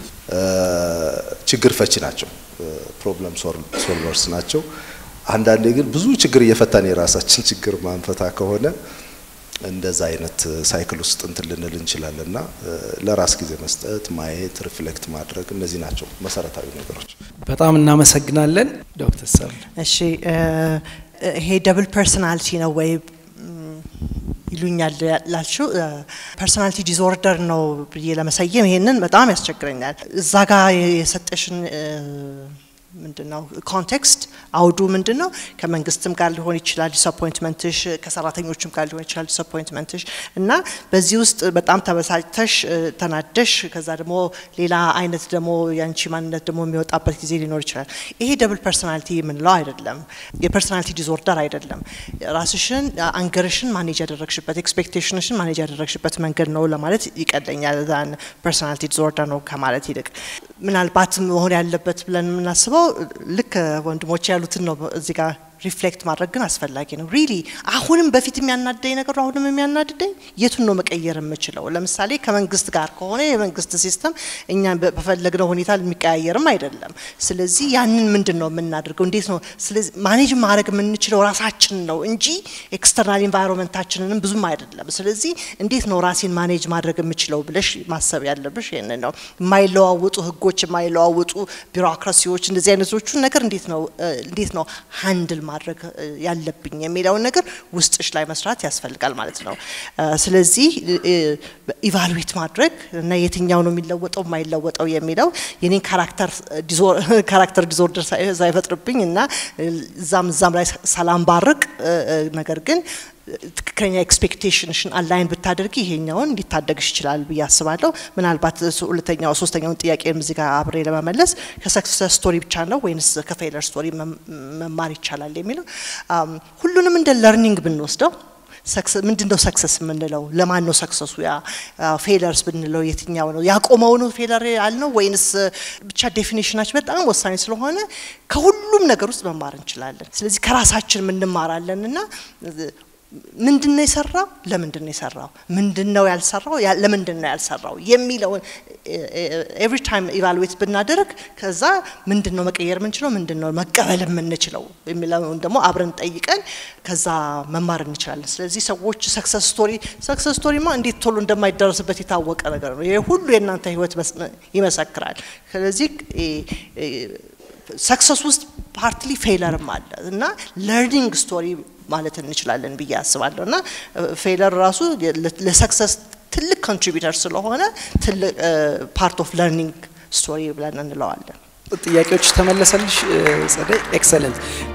ችግር ፈቺ ናቸው፣ ፕሮብለም ሶልቨርስ ናቸው። አንዳንዴ ግን ብዙ ችግር እየፈታን የራሳችን ችግር ማንፈታ ከሆነ እንደዛ አይነት ሳይክል ውስጥ እንትን ልንል እንችላለን እና ለራስ ጊዜ መስጠት፣ ማየት፣ ሪፍሌክት ማድረግ እነዚህ ናቸው መሰረታዊ ነገሮች። በጣም እናመሰግናለን ዶክተር ሰብለ። እሺ ይሄ ደብል ፐርሶናሊቲ ነው ወይ ይሉኛል ላልሽው ፐርሶናሊቲ ዲስኦርደር ነው ብዬ ለመሰየም ይሄንን በጣም ያስቸግረኛል። እዛ ጋር የሰጠሽን ምንድነው ኮንቴክስት አውዱ ምንድን ነው? ከመንግስትም ጋር ሊሆን ይችላል ዲስአፖይንትመንትሽ፣ ከሰራተኞችም ጋር ሊሆን ይችላል ዲስአፖይንትመንትሽ እና በዚህ ውስጥ በጣም ተበሳጭተሽ ተናደሽ፣ ከዛ ደግሞ ሌላ አይነት ደግሞ የአንቺ ማንነት ደግሞ የሚወጣበት ጊዜ ሊኖር ይችላል። ይሄ ደብል ፐርሶናሊቲ የምንለው አይደለም፣ የፐርሶናሊቲ ዲስኦርደር አይደለም። ራስሽን አንገርሽን ማኔጅ ያደረግሽበት ኤክስፔክቴሽንሽን ማኔጅ ያደረግሽበት መንገድ ነው ለማለት ይቀለኛል። ዛን ፐርሶናሊቲ ዲስኦርደር ነው ከማለት ይልቅ ምናልባት መሆን ያለበት ብለን የምናስበው ልክ ወንድሞች ያሉትን ነው እዚህ ጋር ሪፍሌክት ማድረግ ግን አስፈላጊ ነው። ሪሊ አሁንም በፊት የሚያናደኝ ነገር አሁንም የሚያናድደኝ የቱን ነው መቀየር የምችለው? ለምሳሌ ከመንግስት ጋር ከሆነ የመንግስት ሲስተም እኛ በፈለግነው ሁኔታ የሚቀያየርም አይደለም። ስለዚህ ያንን ምንድን ነው የምናደርገው? እንዴት ነው ስለዚህ ማኔጅ ማድረግ የምንችለው ራሳችን ነው እንጂ ኤክስተርናል ኢንቫይሮንመንታችንንም ብዙም አይደለም። ስለዚህ እንዴት ነው ራሴን ማኔጅ ማድረግ የምችለው ብለሽ ማሰብ ያለብሽ ይህንን ነው። የማይለዋወጡ ህጎች፣ የማይለዋወጡ ቢሮክራሲዎች፣ እንደዚህ አይነቶቹን ነገር እንዴት ነው እንዴት ነው ሃንድል ማድረግ ያለብኝ የሚለውን ነገር ውስጥሽ ላይ መስራት ያስፈልጋል ማለት ነው። ስለዚህ ኢቫሉዌት ማድረግ እና የትኛው ነው የሚለወጠው የማይለወጠው የሚለው የኔን ካራክተር ዲዞርደር ሳይፈጥርብኝ እና እዛም እዛም ላይ ሰላም ባርቅ ነገር ግን ትክክለኛ ኤክስፔክቴሽንሽን አላይን ብታደርጊ ይሄኛውን ሊታደግሽ ይችላል ብዬ አስባለሁ። ምናልባት ሁለተኛው ሶስተኛውን ጥያቄ እዚህ ጋር አብሬ ለመመለስ ከሰክሰስ ስቶሪ ብቻ ነው ወይንስ ከፌለር ስቶሪ መማር ይቻላል የሚለው ሁሉንም እንደ ለርኒንግ ብንወስደው ምንድን ነው ሰክሰስ የምንለው? ለማን ነው ሰክሰሱ? ያ ፌለርስ ብንለው የትኛው ነው? ያቆመው ነው ፌለር ያልነው ወይንስ ብቻ ዴፊኒሽናችን በጣም ወሳኝ ስለሆነ ከሁሉም ነገር ውስጥ መማር እንችላለን። ስለዚህ ከራሳችን እንማራለን እና ምንድን ነው የሰራው? ለምንድን ነው የሰራው? ምንድን ነው ያልሰራው? ለምንድን ነው ያልሰራው የሚለውን ኤቭሪ ታይም ኢቫሉዌት ብናደርግ ከዛ ምንድን ነው መቀየር የምንችለው፣ ምንድን ነው መቀበል የምንችለው የሚለውን ደግሞ አብረን ጠይቀን ከዛ መማር እንችላለን። ስለዚህ ሰዎች ሰክሰስ ስቶሪ ሰክሰስ ስቶሪማ እንዴት ቶሎ እንደማይደረስበት የታወቀ ነገር ነው። ይሄ ሁሉ የእናንተ ህይወት ይመሰክራል። ስለዚህ ሰክሰስ ውስጥ ፓርትሊ ፌለርም አለ እና ለርኒንግ ስቶሪ ማለት እንችላለን ብዬ አስባለሁ እና ፌለር ራሱ ለሰክሰስ ትልቅ ኮንትሪቢዩተር ስለሆነ ትልቅ ፓርት ኦፍ ለርኒንግ ስቶሪ ብለን እንለዋለን። ጥያቄዎች ተመለሰልሽ ጸደይ? ኤክሰለንት።